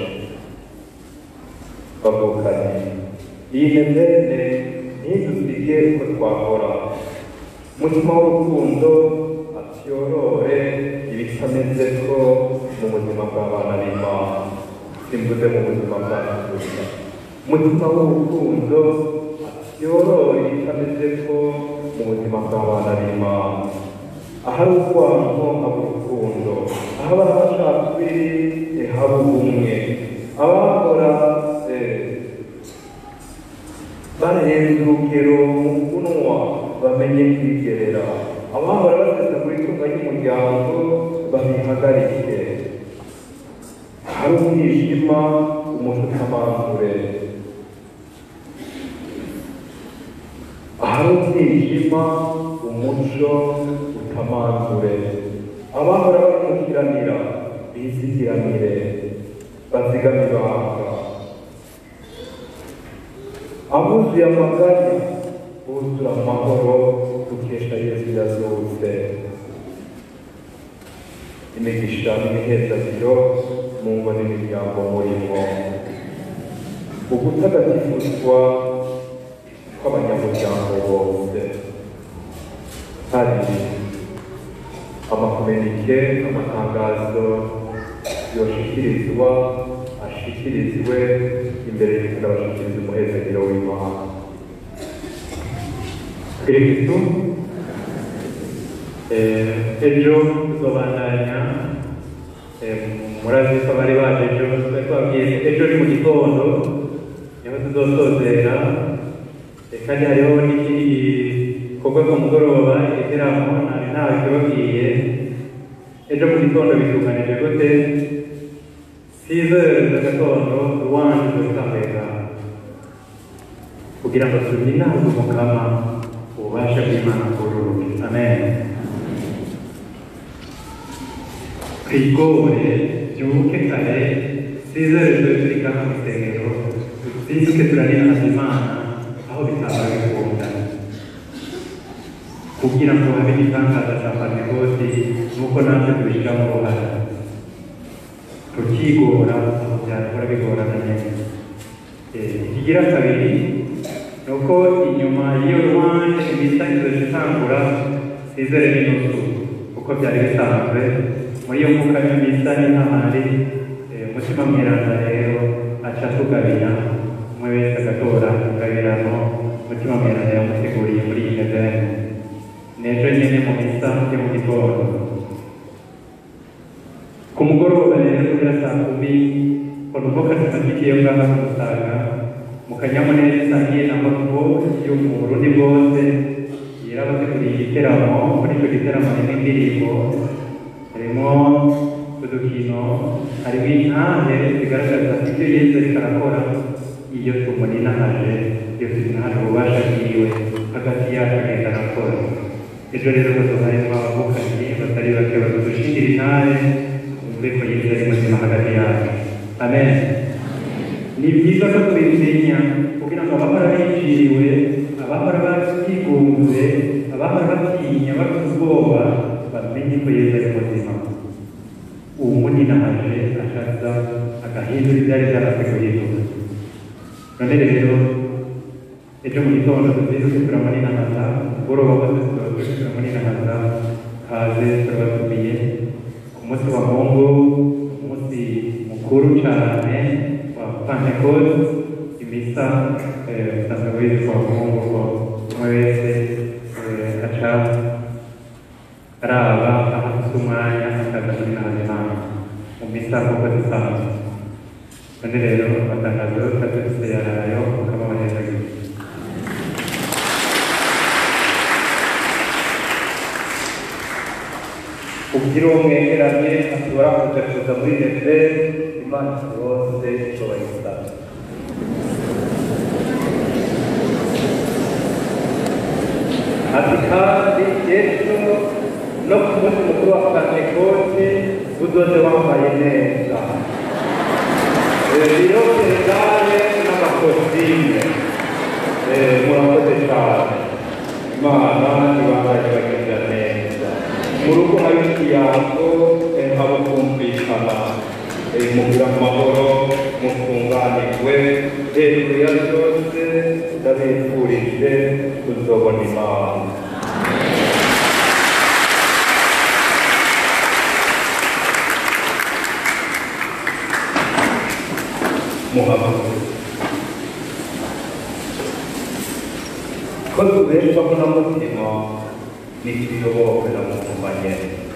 bavukanye iyi nevene ntidusige uko twahora umutima w'urukundo atyorore ibitameze ko mu buzima bw'abana b'imana simvuze mu buzima bwacu gusa umutima w'urukundo atyorore ibitameze ko mu buzima bw'abana b'imana ahari urwango haba urukundo ahaba amacakubiri haba ubumwe abakora barenze urugero mu kunwa bamenye kwigerera abahora basesa ku itunga ry'umuryango babihagarike hari umwijima umuco utamangure ahari umwijima umuco utamangure abahora bamukiranira bizigiranire bazigame ibanga abuzuye amaganya buzura amahoro dukesha yesu yazutse imigisha n'imihezagiro mu ngo n'imiryango murimo ugutagatifuzwa kw'abanyamuryango bose hari amakominike amatangazo yoshikirizwa ashikirizwe imbere y'abashikiriza umuhezagiro w'imana kristu eh, ejo tuzobandanya eh, murazi ko bari baje ejo twari twabwiye ejo ni mu gitondo niho tuzosozera eh, kandi hariho n'ikindi gikorwa ku mugoroba igiteramo nari ntawe kibabwiye ejo mu gitondo bituganije gute sizere z'agatondo ruwanje tukamega kugira ngo tuminaze umukama ububasha bw'imana bwururuke amen twigore byuke kare sizere tube turi ngaha mu isengero duzinduke turarinaza imana aho bitabaye bikunda kugira ngo habe n'itangaza cya pantegoti nuko natwe tubishyiramo uruhare tukigora aho byakora bigorana neza ikigira kabiri ni uko inyuma y'iyo ruwanje imisangizo itangura sizere n'inusu kuko byari bisanzwe muri iyo mvuka y'imisa n'intamari umutima mweranda rero aca tugabira umwe wese agatora ingabirano umutima mweranda yamuteguriye muri iyi nevene n'ejo nyine mu misa yo mu gitondo ku mugoroba rero kubera saa kumi konuvoka tumatikiye ngaha kumusanga mu kanyamuneza isangiye na makubo yo mu burundi bwose yarabateguriye igiteramo muri icyo giteramo harimo indirimbo harimo udukino harimo intahe zigaragaza ibyo yesu ariko arakora iyo tumuninahaje iyo tumuninahaje ububasha bwiwe hagati yacu agenda arakora ejo rero rwose harimo abavukanyi batari bake badushingira intahe umve ko yesu ari muzima hagati yacu amen ni byiza ko tubimenya kugira ngo abahora biciriwe abahora batigunze abahora batinya bafite ubwoba bamenye ko yesu ari muzima uwo muninahaje ashaza agahindura ibyari byarase guhinduka none rero ejo mu gitondo tuzinduke turamuninahaza umugoroba wose tuzinduke turamuninahaza kaze turabatumiye ku munsi wa mungu umunsi mukuru cyane wa pentecote imisa usanzwe witwa mungu ko umwe wese aca araba aho afite umwanya akaza muri nazimana mu misa nk'uko zisanzwe none rero amatangazo yose adufite yarayo akaba abanyagihugu kugira uwo mwegeranye ashobora kuza kuza muri neve imana yose ishobora gusaba ati kandi yesu no ku munsi mukuru wa pentekote uzoze wambaye neza birokerezare n'amakositime murakoze cyane imana ibandanye bagirira neza mu rugo hari ikiyango haba kumvikana mugira amahoro mutunganirwe hejuru ya byose ndabifurije kuzobona imana muhaguruke ko tubeshwaho na mutima n'ituyobowe na mutumanye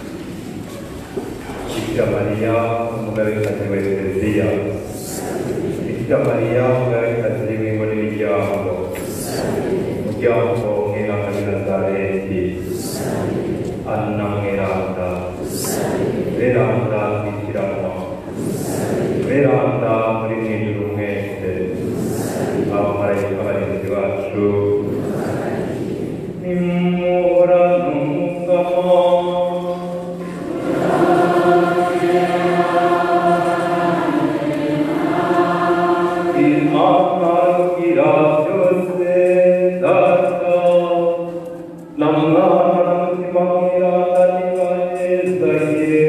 bikira mariya umugabekazi wa ekereziya bikira mariya umugabekazi w'ingo n'imiryango umuryango mweranda w'i nazareti ana mweranda mweranda twikiranwa mweranda muri mw'ijuru mwese abamarayika barinzi bacu nimura n'umugamo imana igira byose data na mwana na mutima mweranda nibanezagire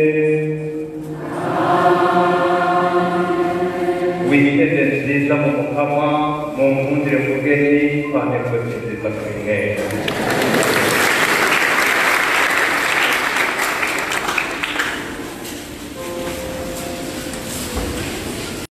witeze nziza mu mukama mu nkundire mugeni twanekwe nziza kuri mwese